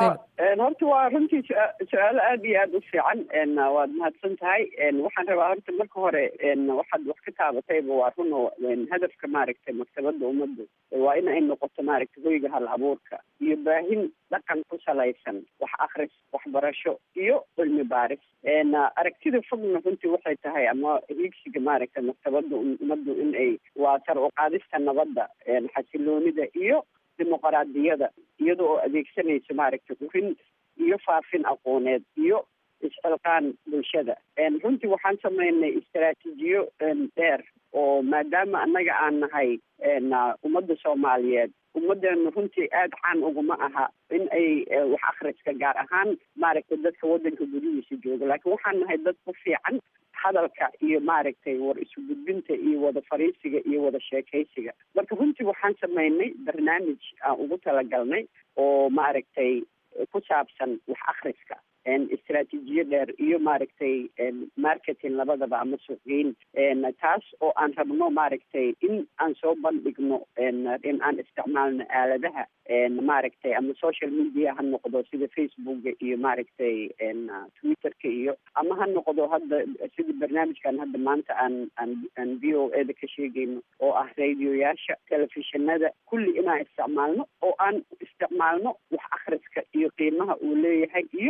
horta waa runtii su-aalo aada iyo aada u fiican waad mahadsan tahay waxaan rabaa horta marka hore waxaad wax ka taabatayba waa run oo hadafka maaragtay maktabada ummadda waa in ay noqoto maaragtay hoyga hal abuurka iyo baahin dhaqan ku salaysan wax akris waxbarasho iyo cilmi baaris aragtida fogna runtii waxay tahay ama hiigsiga maaragtay maktabada ummaddu in ay waa tar u qaadista nabadda xasiloonida iyo dimuqraadiyada iyada oo adeegsanaysa maaragtay urin iyo faafin aqooneed iyo isxilqaan bulshada runtii waxaan sameynay istaraatiijiyo dheer oo maadaama annaga aan nahay ummadda soomaaliyeed ummadeenu runtii aada caan uguma aha in ay wax akhriska gaar ahaan maaragtay dadka waddanka gudihiisa jooga laakiin waxaan nahay dad ku fiican hadalka iyo maaragtay war isu gudbinta iyo wada fariisiga iyo wada sheekaysiga marka runtii waxaan sameynay barnaamij aan ugu talagalnay oo maaragtay ku saabsan wax akhriska istraatiijiyo dheer iyo maaragtay marketing labadaba ama suuqgeyn taas oo aan rabno maaragtay in aan soo bandhigno in aan isticmaalno aaladaha maaragtay ama social media ha noqdo sida facebooka iyo maaragtay twitterka iyo ama ha noqdo hadda sida barnaamijkan hadda maanta aan aan aan v o e da ka sheegayno oo ah radioyaasha telefishinada kulli inaan isticmaalno oo aan isticmaalno wax akhriska iyo qiimaha uu leeyahay iyo in dad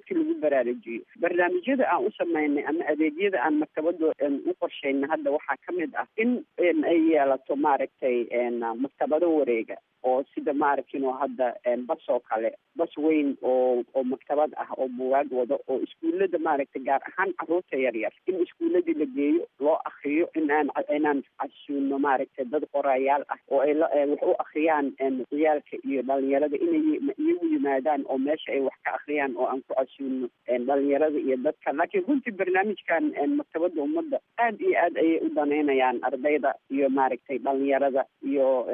dadka lagu baraarujiyo barnaamijyada aan u sameynay ama adeegyada aan maktabada u qorsheynay hadda waxaa ka mid ah in ay yeelato maaragtay maktabado wareega oo sida maaragtin oo hadda bas oo kale bas weyn oo oo maktabad ah oo buwaag wado oo iskuullada maaragtay gaar ahaan caruurta yaryar in iskuulladii la geeyo loo akriyo in aan inaan casuuno maaragtay dad qorayaal ah oo ay wax u akriyaan ciyaalka iyo dhalinyarada inay iyagu yimaadaan oo meesha ay wax ka akriyaan oo aan ku casuuno dhalinyarada iyo dadka laakiin runtii barnaamijkan maktabada ummadda aad iyo aad ayay u daneynayaan ardayda iyo maaragtay dhalinyarada iyo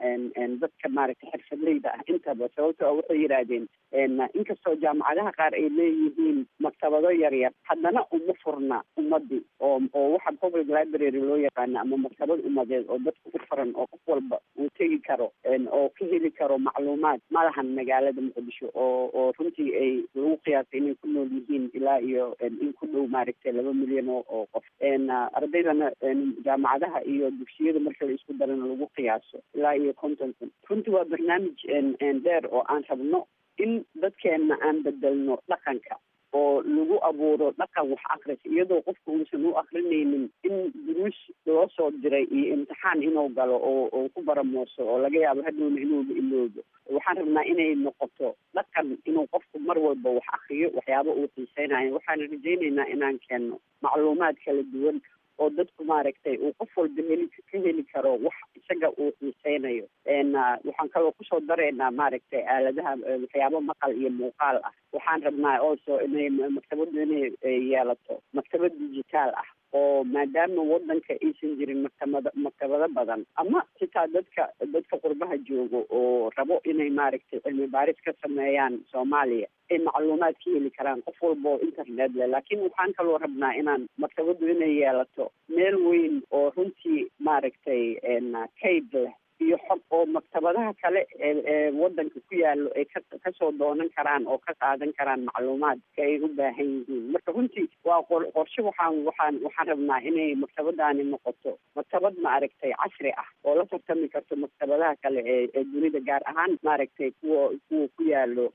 dadka maaragtay xirfadleyda ah intaba sababto waxay yidhaahdeen inkastoo jaamacadaha qaar ay leeyihiin maktabado yaryar haddana uma furna ummadii oo oo waxa public library loo yaqaana ama maktabad ummadeed oo dadku u furan oo qof walba uu tegi karo oo ka heli karo macluumaad malahan magaalada muqdisho oo oo runtii ay lagu qiyaasay inay ku nool yihiin ilaa iyo in ku dhow maaragtay laba milyan oo oo qof ardaydana jaamacadaha iyo dugsiyada marka la isku darana lagu qiyaaso ilaa iyo konton kun runtii waa barnaamij dheer oo aan rabno in dadkeena aan bedelno dhaqanka oo lagu abuuro dhaqan wax akris iyadoo qofka uusan u akrinaynin in duruus loo soo diray iyo imtixaan inuu galo oo oo ku baramooso oo laga yaabo hadhowna inuuba iloobo waxaan rabnaa inay noqoto dhaqan inuu qofku mar walba wax akriyo waxyaaba uu xiiseynayo waxaan rajaynaynaa inaan keenno macluumaad kala duwan oo dadku maaragtay uu qof walba heli ka heli karo wax isaga uu xiiseynayo waxaan kaloo kusoo dareynaa maaragtay aaladaha waxyaabo maqal iyo muuqaal ah waxaan rabnaa also inay maktabadu inay yeelato maktabad digitaal ah oo maadaama wadanka aysan jirin maktabada maktabado badan ama xitaa dadka dadka qurbaha joogo oo rabo inay maaragtay cilmi baaris ka sameeyaan soomaaliya ay macluumaad ka heli karaan qof walba oo internet leh laakiin waxaan kaloo rabnaa inaan maktabadu inay yeelato meel weyn oo runtii maaragtay kayd leh iyo xog oo maktabadaha kale ee wadanka ku yaalo ay ka kasoo doonan karaan oo ka qaadan karaan macluumaadka ay u baahan yihiin marka runtii waa qorshe waxaan waxaan waxaan rabnaa inay maktabadaani noqoto maktabad maaragtay casri ah oo la tartami karto maktabadaha kale ee ee dunida gaar ahaan maaragtay kuwa kuwa ku yaalo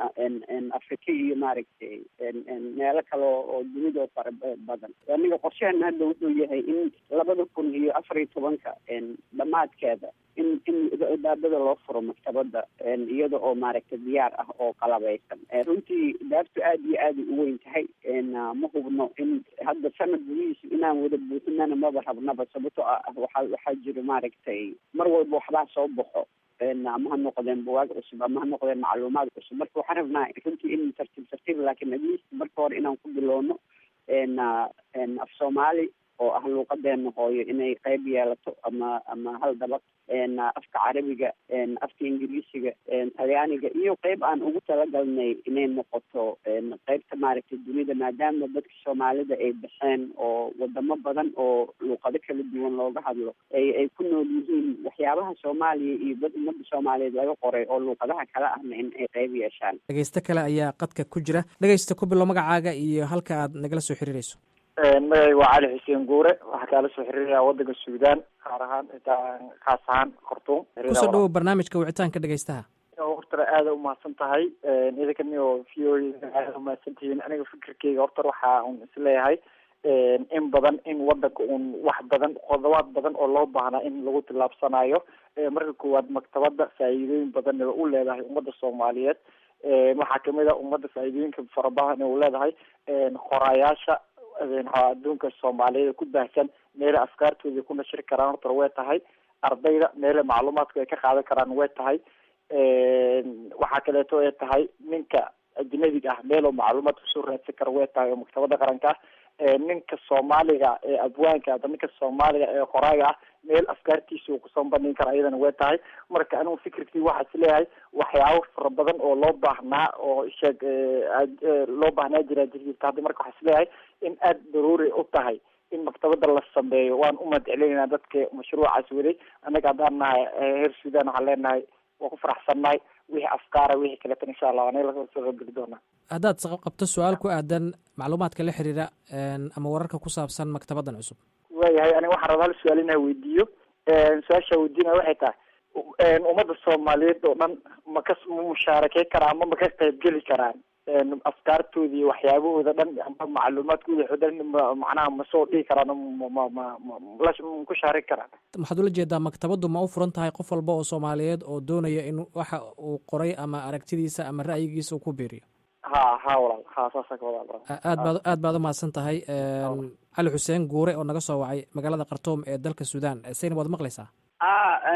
afrika iyo maaragtay meelo kale oo dunida oo fara badan aniga qorsheena hadda wuxuu yahay in labada kun iyo afar iyo tobanka dhammaadkeeda in in daabada loo furo maktabada iyada oo maaragtay diyaar ah oo qalabeysan runtii daabtu aad iyo aad u weyn tahay ma hubno in hadda sanad gudihiisu inaan wada buuxinana maba rabnaba sababto ah waxaa waxaa jiro maaragtay mar walba waxbaa soo baxo ama ha noqdeen buwaag cusub ama ha noqdeen macluumaad cusub marka waxaan rabnaa runtii in tartiib tartiib laakiin atleast marka hore inaan ku bilowno af soomaali oo ah luuqadeena hooyo inay qayb yeelato ama ama hal dabaq afka carabiga afka ingiriisiga talyaaniga iyo qayb aan ugu talagalnay inay noqoto qaybta maaragtay dunida maadaama dadka soomaalida ay baxeen oo wadamo badan oo luuqado kala duwan looga hadlo ay ay ku nool yihiin waxyaabaha soomaaliya iyo dad ummadda soomaaliyeed laga qoray oo luuqadaha kale ahna in ay qayb yeeshaan dhegeysto kale ayaa qadka ku jira dhegeysta ku bilo magacaaga iyo halka aad nagala soo xiriireyso magayga waa cali xuseen guure waxaa kaala soo xiriiraya wadanka suudaan gaar ahaan intaa khaas ahaan khartuum kusoo dhawow barnaamijka wicitaanka dhegeystaha hortara aada umahadsan tahay idinkan iyo v o aada umahadsan tihiin aniga fikirkeyga horta waxa un isleeyahay in badan in wadanka un wax badan qodobaad badan oo loo baahnaa in lagu tillaabsanayo marka koowaad maktabada faa'iidooyin badan u leedahay ummadda soomaaliyeed waxaa kamid a ummadda faa'iidooyinka fara badan u leedahay qoraayaasha adduunka soomaaliyeed ku baahsan meela afkaartooda ku nashiri karaan horta way tahay ardayda meela macluumaadka ay ka qaadan karaan way tahay waxaa kaleeto ay tahay ninka ajnabiga ah meeloo macluumaad kusoo raadsan kara way tahay oo maktabada qaranka ah ninka soomaaliga ee abwaanka ama ninka soomaaliga ee qoraaga ah meel afkaartiisa uu kusoo bandhigi kara iyadana way tahay marka anigu fikirkii waxaa is leeyahay waxyaabo fara badan oo loo baahnaa oo sheeg loo baahnaa jiraa jirta hadda marka waxaa is leeyahay in aada daruuri u tahay in maktabada la sameeyo waan u mahadcelinayna dadka mashruucaas waday annaga haddaan nahay heer sudan waxaan leenahay waa ku faraxsannahay wixii afkaara wixii kaleetan insha allah anaga lasoo soo qaybgeli doonaa haddaad qabto su-aal ku aadan macluumaadka la xiriira ama wararka ku saabsan maktabadan cusub waayahay aniga waxaan rabaa hal su-aal inaa weydiiyo su-aashaa weydiinaya waxay tahay ummadda soomaaliyeed oo dhan ma ka ma mushaarakeyn karaan ama ma ka qaybgeli karaan afkaartooda iyo waxyaabahooda dhan ama macluumaadkooda o dhan macnaha ma soo dhihi karaan ma ma ma ma ku shaarin karaan waxaad ula jeedaa maktabaddu ma u furan tahay qof walba oo soomaaliyeed oo doonaya in waxa uu qoray ama aragtidiisa ama ra'yigiisa uu ku biiriyo ha ha walaal ha saasa ka wada aad baad aad baad umahadsan tahay cali xuseen guure oo naga soo wacay magaalada khartoum ee dalka sudan saynab waad maqlaysaa ha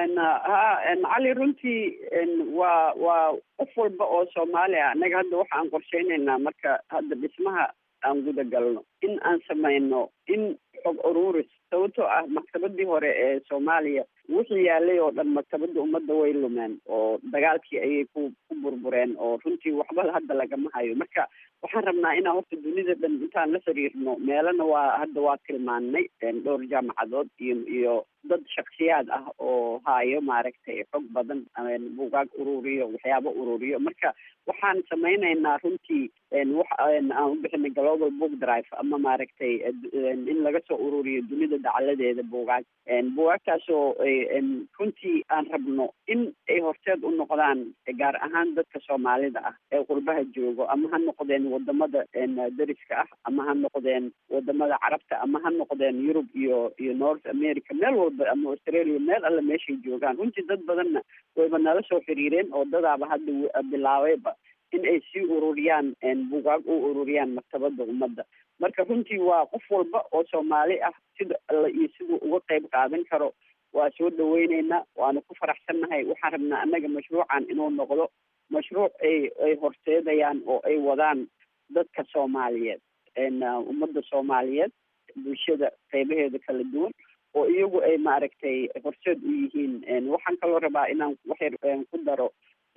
ha cali runtii waa waa qof walba oo soomaali ah annaga hadda waxa aan qorsheynaynaa marka hadda dhismaha aan guda galno in aan samayno in xog ururis sababtoo ah maktabadii hore ee soomaaliya wixii yaalay oo dhan maktabada ummadda way lumeen oo dagaalkii ayay ku ku burbureen oo runtii waxba hadda lagama hayo marka waxaan rabnaa inaan horta dunida dhan intaan la xiriirno meelana waa hadda waa tilmaannay dhowr jaamacadood iyo iyo dad shaksiyaad ah oo hayo maaragtay xog badan bugaag ururiyo waxyaabo ururiyo marka waxaan samaynaynaa runtii wax aan u bixinay global book drive ama maaragtay in laga soo ururiyo dunida dacaladeeda bugaag bugaagtaasoo runtii aan rabno in ay horseed u noqdaan gaar ahaan dadka soomaalida ah ee qurbaha joogo ama ha noqdeen wadamada dariska ah ama ha noqdeen wadamada carabta ama ha noqdeen yurub iyo iyo north america meel walba ama australia meel alle meeshay joogaan runtii dad badanna wayba nala soo xiriireen oo dadaaba hadda bilaabayba in ay sii ururiyaan bugaag u ururiyaan maktabada ummadda marka runtii waa qof walba oo soomaali ah sida alle iyo siduu uga qayb qaadan karo waa soo dhaweyneynaa waana ku faraxsannahay waxaan rabnaa annaga mashruucan inuu noqdo mashruuc ay ay horseedayaan oo ay wadaan dadka soomaaliyeed ummadda soomaaliyeed bulshada qeybaheeda kala duwan oo iyagu ay maaragtay horseed u yihiin waxaan kaloo rabaa inaan waxyar ku daro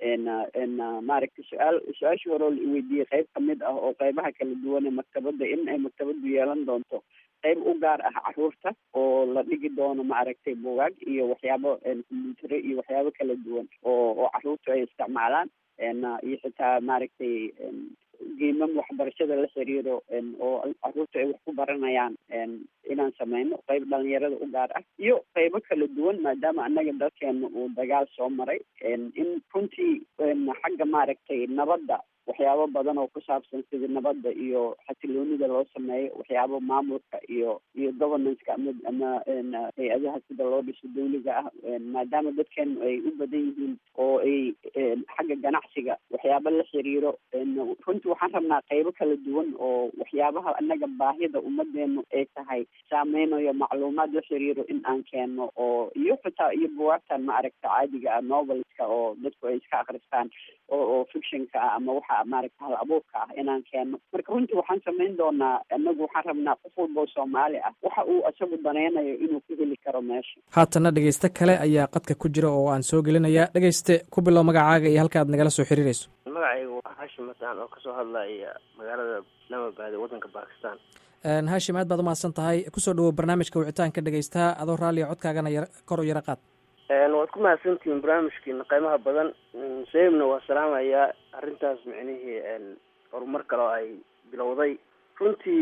maaragtay su-aal su-aashii hore oo la iweydiiyey qeyb kamid ah oo qeybaha kala duwan ee maktabadda in ay maktabaddu yeelan doonto qeyb u gaar ah caruurta oo la dhigi doono maaragtay bugaag iyo waxyaabo combyutare iyo waxyaabo kala duwan oo oo caruurtu ay isticmaalaan iyo xitaa maaragtay geemam waxbarashada la xiriiro oo caruurta ay wax ku baranayaan inaan sameyno qeyb dhalinyarada u gaar ah iyo qeybo kala duwan maadaama annaga dalkeena uu dagaal soo maray in runtii xagga maaragtay nabadda waxyaabo badan oo ku saabsan sida nabadda iyo xasiloonida loo sameeyo waxyaabo maamulka iyo iyo governanceka ama ama hay-adaha sida loo dhiso dawliga ah maadaama dadkeenu ay u badan yihiin oo ay xagga ganacsiga waxyaabo la xiriiro runtii waxaan rabnaa qeybo kala duwan oo waxyaabaha annaga baahida ummadeenu ay tahay saameynayo macluumaad la xiriiro in aan keeno oo iyo xitaa iyo buwaagtan ma aragta caadiga ah novelska oo dadku ay iska akristaan oo oo fictionka ah ama waxa maaragta hal abuurka ah inaan keeno marka runtii waxaan samayn doonaa anagu waxaan rabnaa qof walba oo soomaali ah waxa uu isagu danaynayo inuu ku heli karo meesha haatanna dhegeyste kale ayaa qadka ku jira oo aan soo gelinayaa dhegeyste ku bilow magacaaga iyo halka aad nagala soo xiriirayso magacaygu waa hashim masaan oo kasoo hadlaya magaalada islamabad ee waddanka bakistan hashim aad baad umahadsan tahay kusoo dhawow barnaamijka wicitaanka dhegeystaha adoo raalliya codkaagana yar kor u yaro qaad waad ku mahadsantihiin barnaamijkiina qiimaha badan sayibna waa salaamayaa arrintaas micnihii horumar kale oo ay bilowday runtii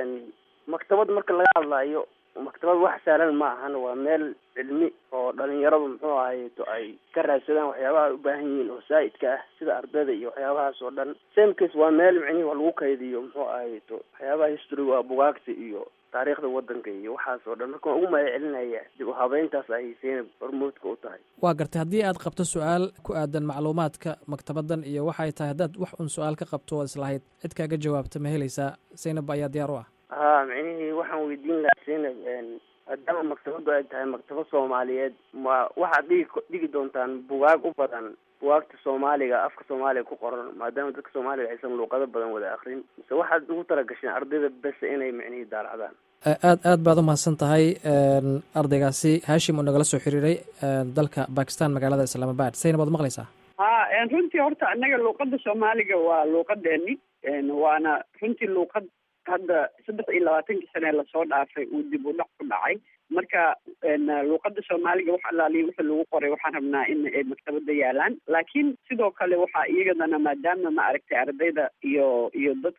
maktabad marka laga hadlayo maktabad wax sahlan ma ahan waa meel cilmi oo dhalinyaradu muxuu ahayto ay ka raadsadaan waxyaabaha ay u baahan yihiin oo zaa'idka ah sida ardayda iyo waxyaabahaas oo dhan samecase waa meel micnihi waa lagu kaydiyo muxuu ahayto waxyaabaha historyga waa bugaagta iyo taariikhda wadanka iyo waxaas oo dhan marka waan ugu mahad celinaya dib u habeyntaas ay zaynab hormuudka u tahay waa gartay haddii aad qabto su-aal ku aadan macluumaadka maktabaddan iyo waxa ay tahay haddaad wax un su-aal ka qabto ood islahayd cid kaaga jawaabta ma helaysaa zaynab ayaa diyaar u ah ha micnihii waxaan weydiin lahaa zaynab maadaama maktabaddu ay tahay maktabad soomaaliyeed ma waxaad dhigi dhigi doontaan bugaag u badan bugaagta soomaaliga afka soomaaliga ku qoran maadaama dadka soomaaliga aysan luuqado badan wada akrin mise waxaad ugu talagasheen ardayda bese inay micnihii daalacdaan aad aad baad umahadsan tahay ardaygaasi hashim oo nagala soo xiriiray dalka bakistan magaalada islaamabad zaynab waad maqlaysaa ha runtii horta annaga luuqada soomaaliga waa luuqadeeni waana runtii luuqad hadda saddex iyo labaatankii sane lasoo dhaafay uu dib u dhac ku dhacay marka luuqada soomaaliga wax alaaliya wixii lagu qoray waxaan rabnaa in ay maktabada yaalaan laakiin sidoo kale waxaa iyagadana maadaama ma aragtay ardayda iyo iyo dadka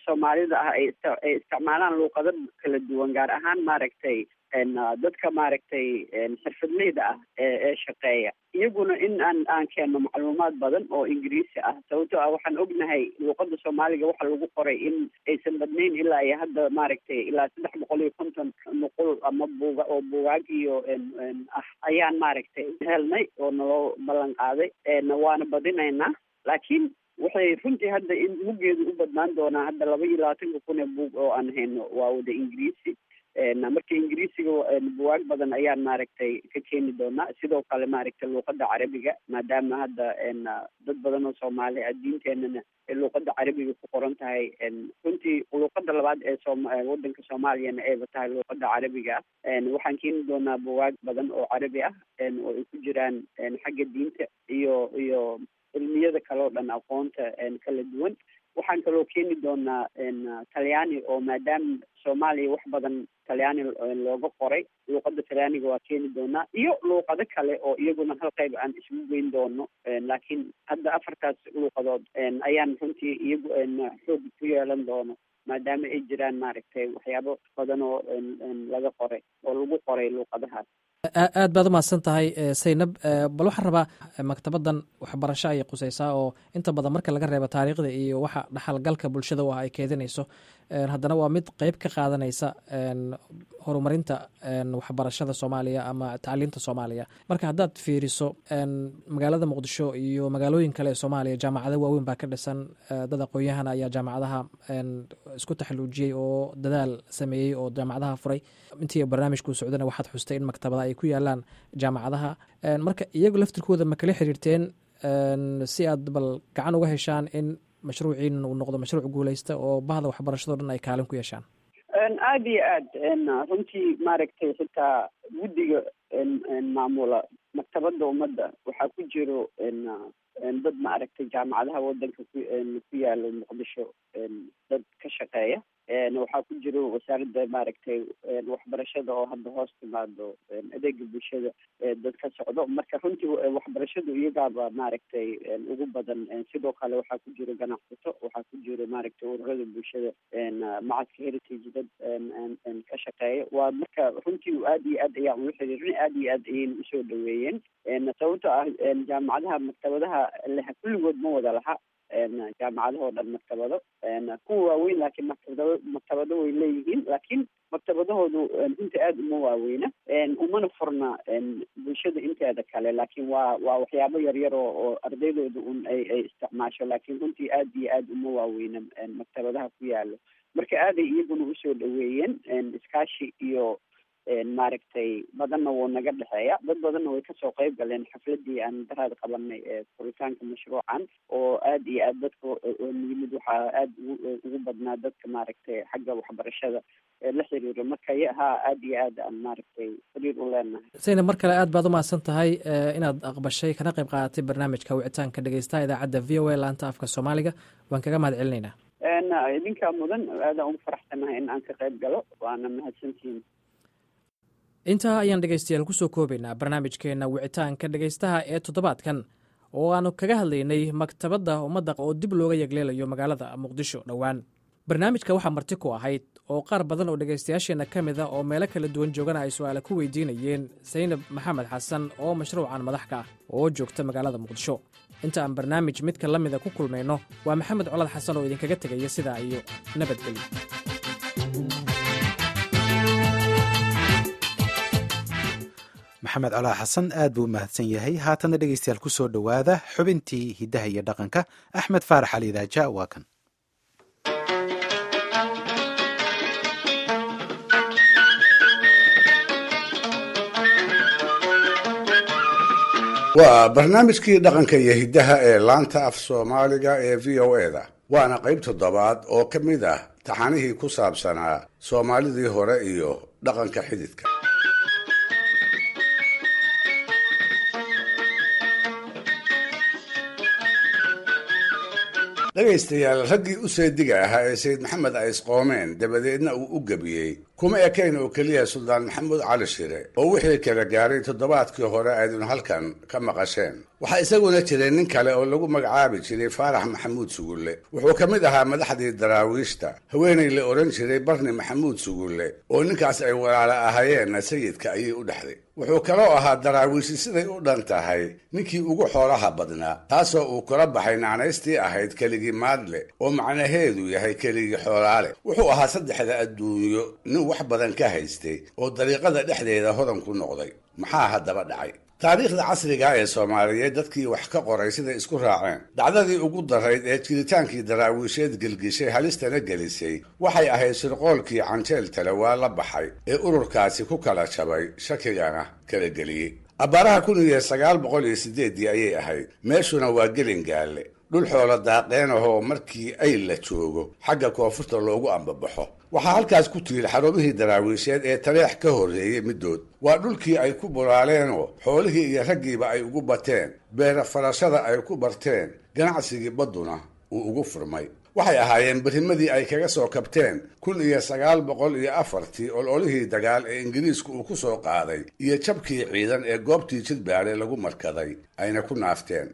soomaalida ah ay ay isticmaalaan luuqado kala duwan gaar ahaan maaragtay dadka maaragtay xirfadleyda ah ee shaqeeya iyaguna in aan aan keenno macluumaad badan oo ingiriisi ah sababtoo ah waxaan ognahay luuqada soomaaliga waxa lagu qoray in aysan badnayn ilaa iyo hadda maaragtay ilaa saddex boqol iyo konton nuqul ama buuga oo buugaag iyo ah ayaan maaragtay helnay oo naloo ballan qaaday waana badinaynaa laakiin waxay runtii hadda in muggeedu u badnaan doonaa hadda laba iyo labaatanka kun ee buug oo aan hayno waa wada ingiriisi marka ingiriisiga buwaag badan ayaan maaragtay ka keeni doonaa sidoo kale maaragtay luuqada carabiga maadaama hadda dad badan oo soomaali ah diinteenana luuqada carabiga ku qoran tahay runtii luuqada labaad ee soom wadanka soomaaliyana ayba tahay luuqada carabiga ah waxaan keeni doonaa buwaag badan oo carabi ah oo ay ku jiraan xagga diinta iyo iyo cilmiyada kale oo dhan aqoonta kala duwan waxaan kaloo keeni doonaa talyaani oo maadaama soomaaliya wax badan talyaani looga qoray luuqada talyaaniga waa keeni doonaa iyo luuqado kale oo iyaguna hal qayb aan isugu geyn doono laakiin hadda afartaas luuqadood ayaan runtii iyagu xoog ku yeelan doono maadaama ay jiraan maaragtay waxyaabo badan oo laga qoray oo lagu qoray luuqadahaas aad baad umahadsan tahay saynab bal waxaan rabaa maktabadan waxbarasho ayay quseysaa oo inta badan marka laga reebo taariikhda iyo waxa dhaxalgalka bulshada u ah ay keedinayso haddana waa mid qeyb ka qaadanaysa horumarinta waxbarashada soomaaliya ama tacliinta soomaaliya marka haddaad fiiriso magaalada muqdisho iyo magaalooyin kale ee soomaaliya jaamacado waaweyn baa ka dhisan dad aqoon-yahana ayaa jaamacadaha isku taxaluujiyey oo dadaal sameeyey oo jaamacadaha furay intii barnaamijkuu socdana waxaad xustay in maktabada ay ku yaalaan jaamacadaha marka iyagu laftirkooda ma kala xiriirteen si aad bal gacan uga heshaan in mashruuciin uu noqdo mashruuc guuleysta oo bahda waxbarashado dhan ay kaalin ku yeeshaan aada iyo aad runtii maaragtay xitaa guddiga maamula maktabada ummadda waxaa ku jiro dad maaragtay jaamacadaha wadanka ku ku yaalo muqdisho dad ka shaqeeya waxaa ku jiro wasaaradda maaragtay waxbarashada oo hadda hoos timaado adeega bulshada dad ka socdo marka runtii waxbarashadu iyagaaba maaragtay ugu badan sidoo kale waxaa ku jiro ganacsato waxaa ku jiro maaragtay ururada bulshada macadka heritage dad ka shaqeeya waa marka runtii aad iyo aad ayaan ula xiriirin aad iyo aad ayayna usoo dhaweeyeen sababto ah jaamacadaha maktabadaha leha kulligood ma wada laha jaamacadahoo dhan maktabado kuwa waaweyn laakiin maktabado maktabado way leeyihiin laakiin maktabadahoodu runtii aada uma waaweyna umana furna bulshada inteeda kale laakiin waa waa waxyaabo yaryar oo oo ardaydooda un ay ay isticmaasho laakiin runtii aad iyo aada uma waaweyna maktabadaha ku yaalo marka aaday iyaguna usoo dhaweeyeen iskaashi iyo maaragtay badanna wuu naga dhexeeya dad badanna way kasoo qayb galeen xafladii aan daraad qabanay ee furitaanka mashruucan oo aad iyo aad dadka yimid waxaa aada ugu badnaa dadka maaragtay xagga waxbarashada la xiriiro marka haa aad iyo aad aan maaragtay xiriir u leenahay sayna mar kale aad baad umahadsan tahay inaad aqbashay kana qayb qaadatay barnaamijka wicitaanka dhegeystaha idaacadda v o a laanta afka soomaaliga waan kaga mahad celinaynaa idinkaa mudan aadaan ugu faraxsanahay in aan ka qayb galo waana mahadsantihiin intaa ayaan dhegaystayaal kusoo koobaynaa barnaamijkeenna wicitaanka dhegaystaha ee toddobaadkan oo aanu kaga hadlaynay maktabadda ummadda oo dib looga yegleelayo magaalada muqdisho dhowaan barnaamijka waxaa marti ku ahayd oo qaar badan oo dhegaystayaasheenna ka mid a oo meelo kala duwan joogana ay su'aale ku weydiinayeen saynab maxamed xasan oo mashruucan madax ka ah oo joogta magaalada muqdisho inta aan barnaamij midka la mida ku kulmayno waa maxamed colad xasan oo idinkaga tegaya sidaa iyo nabadgelyo maxamed colaa xasan aad buu u mahadsan yahay haatana dhegeystayaal ku soo dhowaada xubintii hiddaha iyo dhaqanka axmed faarax ali idaaja waa kan waa barnaamijkii dhaqanka iyo hiddaha ee laanta af soomaaliga ee v o e da waana qayb toddobaad oo ka mid ah taxanihii ku saabsanaa soomaalidii hore iyo dhaqanka xididka dhegaystayaal raggii u seediga ahaa ee sayid maxamed ays qoomeen dabadeedna uu u gebiyey kuma ekayn oo keliya suldaan maxamuud cali shire oo wixii kala gaaray toddobaadkii hore aydun halkan ka maqasheen waxaa isaguna jiray nin kale oo lagu magacaabi jiray faarax maxamuud sugulle wuxuu ka mid ahaa madaxdii daraawiishta haweenay la odhan jiray barni maxamuud sugulle oo ninkaas ay walaalo ahayeenna sayidka ayay u dhexday wuxuu kaloo ahaa daraawiishi siday u dhan tahay ninkii ugu xoolaha badnaa taasoo uu kula baxay nacnaystii ahayd keligii maadle oo macnaheedu yahay keligii xoolaale wuxuu ahaa saddexda adduunyo nin wax badan ka haystay oo dariiqada dhexdeeda hodan ku noqday maxaa haddaba dhacay taariikhda casriga ee soomaaliyeed dadkii wax ka qoray siday isku raaceen dhacdadii ugu darayd ee jiritaankii daraawiisheed gelgishay halistana gelisay waxay ahayd shirqoolkii canjeel tale waa la baxay ee ururkaasi ku kala jabay shakigana kala geliyey abbaaraha kun iyo sagaal boqol iyo sideeddii ayay ahayd meeshuna waa gelingaalle dhul xoolo daaqeen ahoo markii ay la joogo xagga koonfurta loogu ambabaxo waxaa halkaas ku tiil xarumihii daraawiisheed ee taleex ka horreeyey middood waa dhulkii ay ku bulaaleenoo xoolihii iyo raggiiba ay ugu bateen beera farashada ay ku barteen ganacsigii badduna uu ugu furmay waxay ahaayeen berimadii ay kaga soo kabteen kun iyo sagaal boqol iyo afartii ololihii dagaal ee ingiriisku uu ku soo qaaday iyo jabkii ciidan ee goobtii jidbaale lagu markaday ayna ku naafteen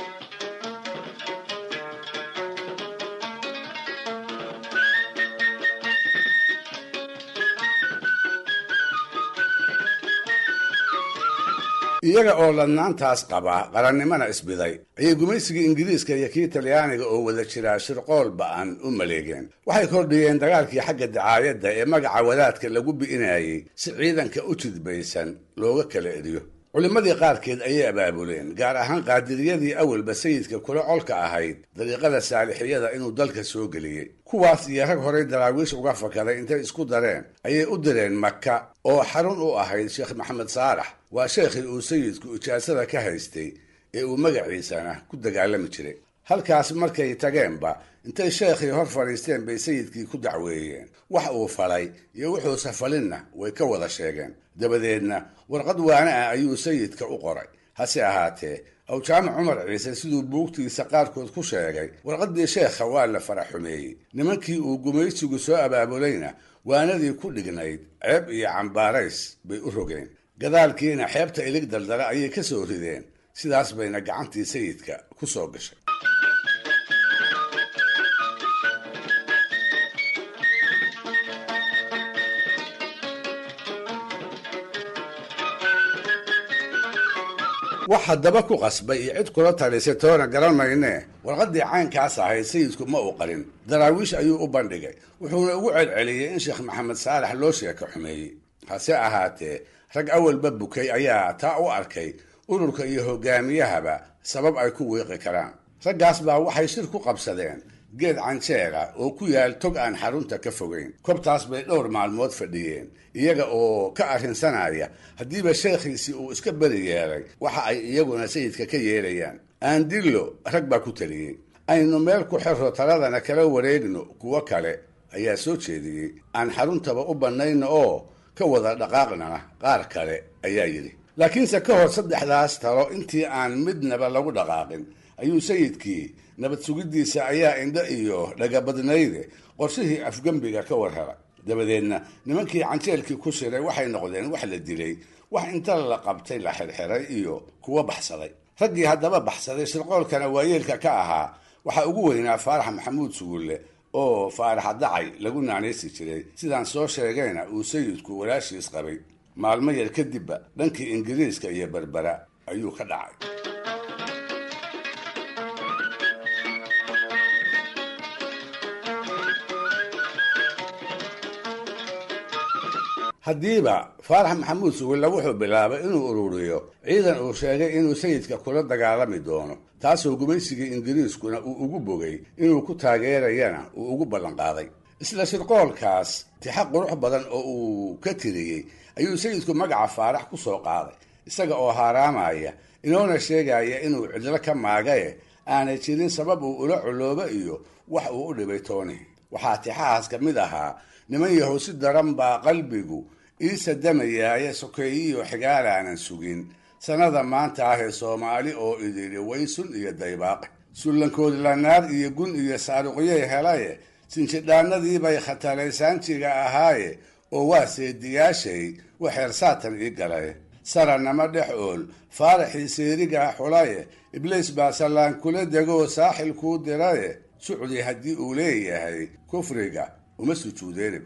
iyaga oo ladnaantaas qabaa qarannimana isbiday ayay gumaysigii ingiriiska iyo kii talyaaniga oo wada jiraa shirqool ba'an u maleegeen waxay kordhiyeen dagaalkii xagga dacaayadda ee magaca wadaadka lagu bi'inayey si ciidanka u jidbaysan looga kala eriyo culimmadii qaarkeed ayay abaabuleen gaar ahaan qaadiriyadii awalba sayidka kula colka ahayd dariiqada saalixiyada inuu dalka soo geliyey kuwaas iyo rag horay daraawiish uga fakaday intay isku dareen ayay u direen maka oo xarun u ahayd sheekh maxamed saalax waa sheekhii uu sayidku ijaasada ka haystay ee uu magaciisana ku dagaalami jiray halkaas markay tageenba intay sheekhii hor fadhiisteen bay sayidkii ku dacweeyeen wax uu falay iyo wuxuuse falinna way ka wada sheegeen dabadeedna warqad waana ah ayuu sayidka u qoray hase ahaatee awjaamac cumar ciise siduu buugtiisa qaarkood ku sheegay warqaddii sheekha waa la fara xumeeyey nimankii uu gumaysigu soo abaabulayna waanadii ku dhignayd ceeb iyo cambaarays bay u rogeen gadaalkiina xeebta ilig daldala ayay ka soo rideen sidaas bayna gacantii sayidka ku soo gashay wax haddaba ku qasbay iyo cid kula talisay toona garan maynee warqaddii caynkaas ahayd sayidku ma uu qarin daraawiish ayuu u bandhigay wuxuuna ugu celceliyey in sheekh maxamed saalax loo sheeko xumeeyey hase ahaatee rag awalba bukay ayaa taa u arkay ururka iyo hogaamiyahaba sabab ay ku wiiqi karaan raggaas baa waxay shir ku qabsadeen geed canjeera oo ku yaal tog aan xarunta ka fogayn kobtaas bay dhowr maalmood fadhiyeen iyaga oo ka arrinsanaya haddiiba sheekhiisii uu iska beri yeelay waxa ay iyaguna sayidka ka yeelayaan aandillo rag baa ku taliyey aynu meel ku xirro taladana kala wareegno kuwo kale ayaa soo jeediyey aan xaruntaba u bannayno oo ka wada dhaqaaqnana qaar kale ayaa yidhi laakiinse ka hor saddexdaas talo intii aan midnaba lagu dhaqaaqin ayuu sayidkii nabad sugiddiisa ayaa indho iyo dhagabadnayde qorshihii afgembiga ka war helay dabadeedna nimankii canjeelkii ku shiray waxay noqdeen wax la dilay wax inta la qabtay la xirxiray iyo kuwa baxsaday raggii haddaba baxsaday shirqoolkana waayeelka ka ahaa waxaa ugu weynaa faarax maxamuud sugulle oo faaraxa dacay lagu naanaysi jiray sidaan soo sheegayna uu sayidku walaashiis qabay maalmo yar kadibba dhankii ingiriiska iyo berbera ayuu ka dhacay haddiiba faarax maxamuud sugulle wuxuu bilaabay inuu ururiyo ciidan uu sheegay inuu sayidka kula dagaalami doono taasoo gumaysigii ingiriiskuna uu ugu bogay inuu ku taageerayana uu ugu ballanqaaday isla shirqoolkaas tixa qurux badan oo uu ka tiriyey ayuu sayidku magaca faarax ku soo qaaday isaga oo haaraamaya inoona sheegaya inuu cidlo ka maagaye aanay jirin sabab uu ula culoobo iyo wax uu u dhibay tooni waxaa tixahaas ka mid ahaa niman yahow si daran baa qalbigu iisa damayaaye sokeeyiyo xigaalaanan sugin sannada maanta ah ee soomaali oo idili waysun iyo daybaaqe sullankoodi lanaar iyo gun iyo saaruqyay helaye sinjidhaanadiibay khataraysaanjiga ahaaye oo waa seediyaashay waxeer saatan ii galay saranama dhex ool faaraxii seerigaa xulaye ibliis baa sallaan kula degoo saaxil kuu diraye sucdi haddii uu leeyahay kufriga uma sujuudeenib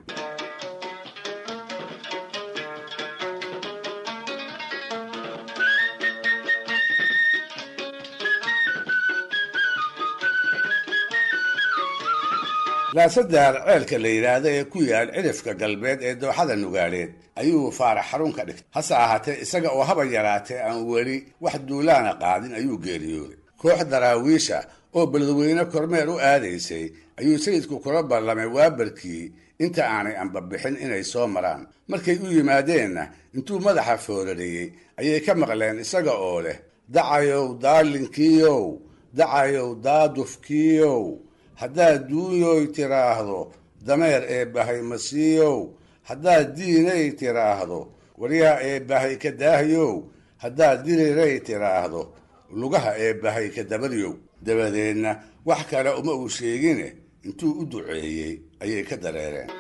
laasadaar ceelka la yidhaahda ee ku yaal cidhifka galbeed ee dooxada nugaadheed ayuu faarax xarun ka dhigtay hase ahaatee isaga oo haba yaraatee aan weli wax duulaana qaadin ayuu geeriyooday koox daraawiisha oo beledweyne kormeer u aadaysay ayuu sayidku kula ballamay waabarkii inta aanay anbabixin inay soo maraan markay u yimaadeenna intuu madaxa foorariyey ayay ka maqleen isaga oo leh dacayow daalinkiiow dacayow daadufkiiow haddaad duunyoy tiraahdo dameer ee bahay masiiyow haddaad diinay tiraahdo waryaa ee bahay ka daahyow haddaad diriray tiraahdo lugaha ee bahay ka dabadyow dabadeedna wax kale uma uu sheegine intuu u duceeyey ayay ka dareereen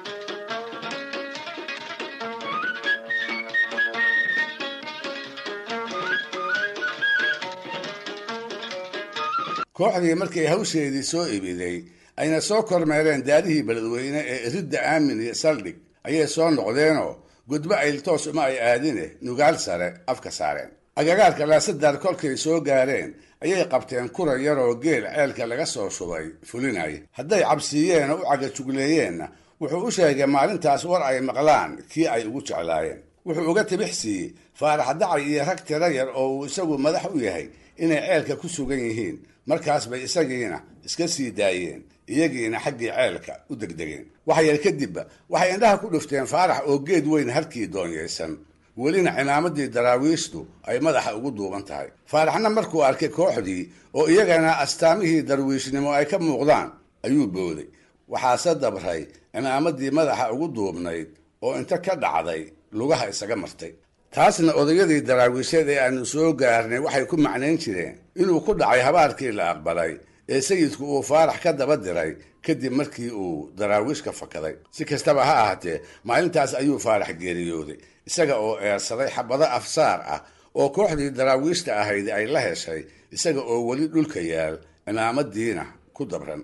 kooxdii markay hawsheedii soo ibiday ayna soo kormeereen daarihii beledweyne ee iridda aamin iyo saldhig ayay soo noqdeenoo gudbo ayltoos uma ay aadine nugaal sare afka saareen agagaarka laasadaar kolkay soo gaareen ayay qabteen kura yaroo geel ceelka laga soo shubay fulinay hadday cabsiiyeen oo u cagajugleeyeenna wuxuu u sheegay maalintaas war ay maqlaan kii ay ugu jeclaayeen wuxuu uga tibix siiyey faarax dacay iyo rag tiro yar oo uu isagu madax u yahay inay ceelka ku sugan yihiin markaas bay isagiina iska sii daayeen iyagiina xaggii ceelka u degdegeen wax yar kadibba waxay indhaha ku dhufteen faarax oo geed weyn harkii doonyaysan welina cimaamadii daraawiishtu ay madaxa ugu duuban tahay faaraxna markuu arkay kooxdii oo iyagana astaamihii darwiishnimo ay ka muuqdaan ayuu booday waxaase dabray cimaamadii madaxa ugu duubnayd oo inta ka dhacday lugaha isaga martay taasna odayadii daraawiisheed ee aanu soo gaarnay waxay ku macnayn jireen inuu ku dhacay habaarkii la aqbalay ee sayidku uu faarax ka daba diray kadib markii uu daraawiish ka fakaday si kastaba ha ahaatee maalintaas ayuu faarax geeriyooday isaga oo eersaday xabado afsaar ah oo kooxdii daraawiishta ahayd ay la heshay isaga oo weli dhulka yaal cimaamadiina ku dabran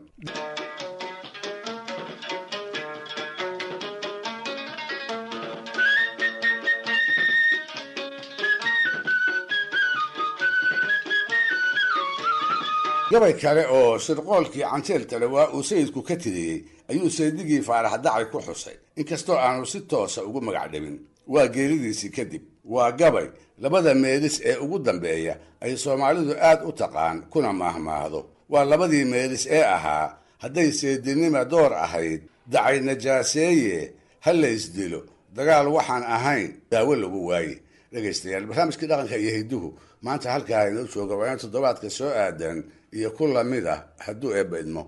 gabay kale oo shirqoolkii canjeeltale waa uu sayidku ka tiriyey ayuu saydigii faarax dacay ku xusay inkastoo aanu si toosa ugu magac dhabin waa geeridiisii kadib waa gabay labada meelis ee ugu dambeeya ay soomaalidu aad u taqaan kuna maahmaahdo waa labadii meelis ee ahaa hadday seedinima door ahayd dacay najaaseeye ha laysdilo dagaal waxaan ahayn daawo lagu waaye dhegaystayaal barnaamijkii dhaqanka iyo hidduhu maanta halkaa inoo jooga waa in toddobaadka soo aadan iyo ku lamid ah hadduu eebba idmo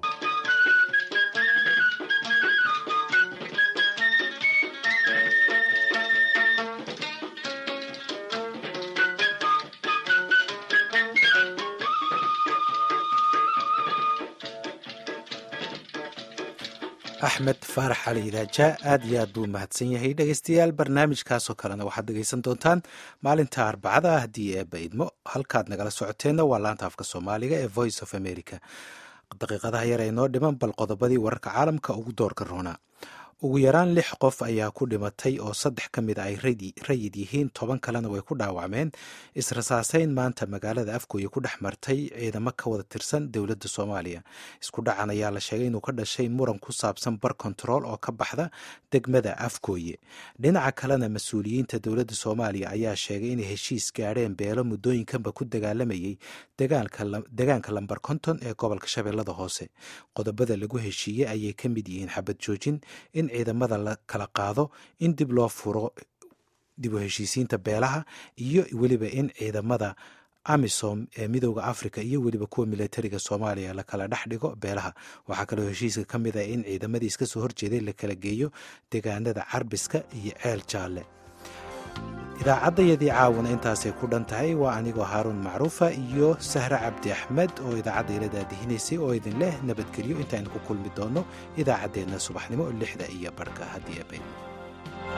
axmed faarax cali idaaja aad iyo aad buu mahadsan yahay dhegeystayaal barnaamijkaasoo kalena waxaad dhegeysan doontaan maalinta arbacada ah haddii eebba idmo halkaad nagala socoteenna waa laanta afka soomaaliga ee voice of america daqiiqadaha yar ee noo dhiman bal qodobadii wararka caalamka ugu doorka roonaa ugu yaraan lix qof ayaa ku dhimatay oo saddex ka mid a ay rayid yihiin toban kalena way ku dhaawacmeen israsaaseyn maanta magaalada afgooye ku dhex martay ciidamo ka wada tirsan dowladda soomaaliya isku dhacan ayaa la sheegay inuu ka dhashay muran ku saabsan bar kontarool oo ka baxda degmada afgooye dhinaca kalena mas-uuliyiinta dowladda soomaaliya ayaa sheegay inay heshiis gaadheen beelo muddooyinkanba ku dagaalamayay degaanka lambar konton ee gobolka shabeellada hoose qodobada lagu heshiiyey ayay ka mid yihiin xabad joojin in ciidamada la kala qaado in dib loo furo dib u heshiisiinta beelaha iyo weliba in ciidamada amisom ee midooda africa iyo weliba kuwa militariga soomaaliya la kala dhex dhigo beelaha waxaa kaloo heshiiska ka mid ah in ciidamadii iska soo horjeeday la kala geeyo deegaanada carbiska iyo ceel jaalle idaacaddayadii caawana intaasay ku dhan tahay waa anigoo haaruun macruufa iyo sahre cabdi axmed oo idaacadda ila daadihinaysay oo idin leh nabadgelyo intaaynu ku kulmi doonno idaacaddeenna subaxnimo lixda iyo barhka haddii abe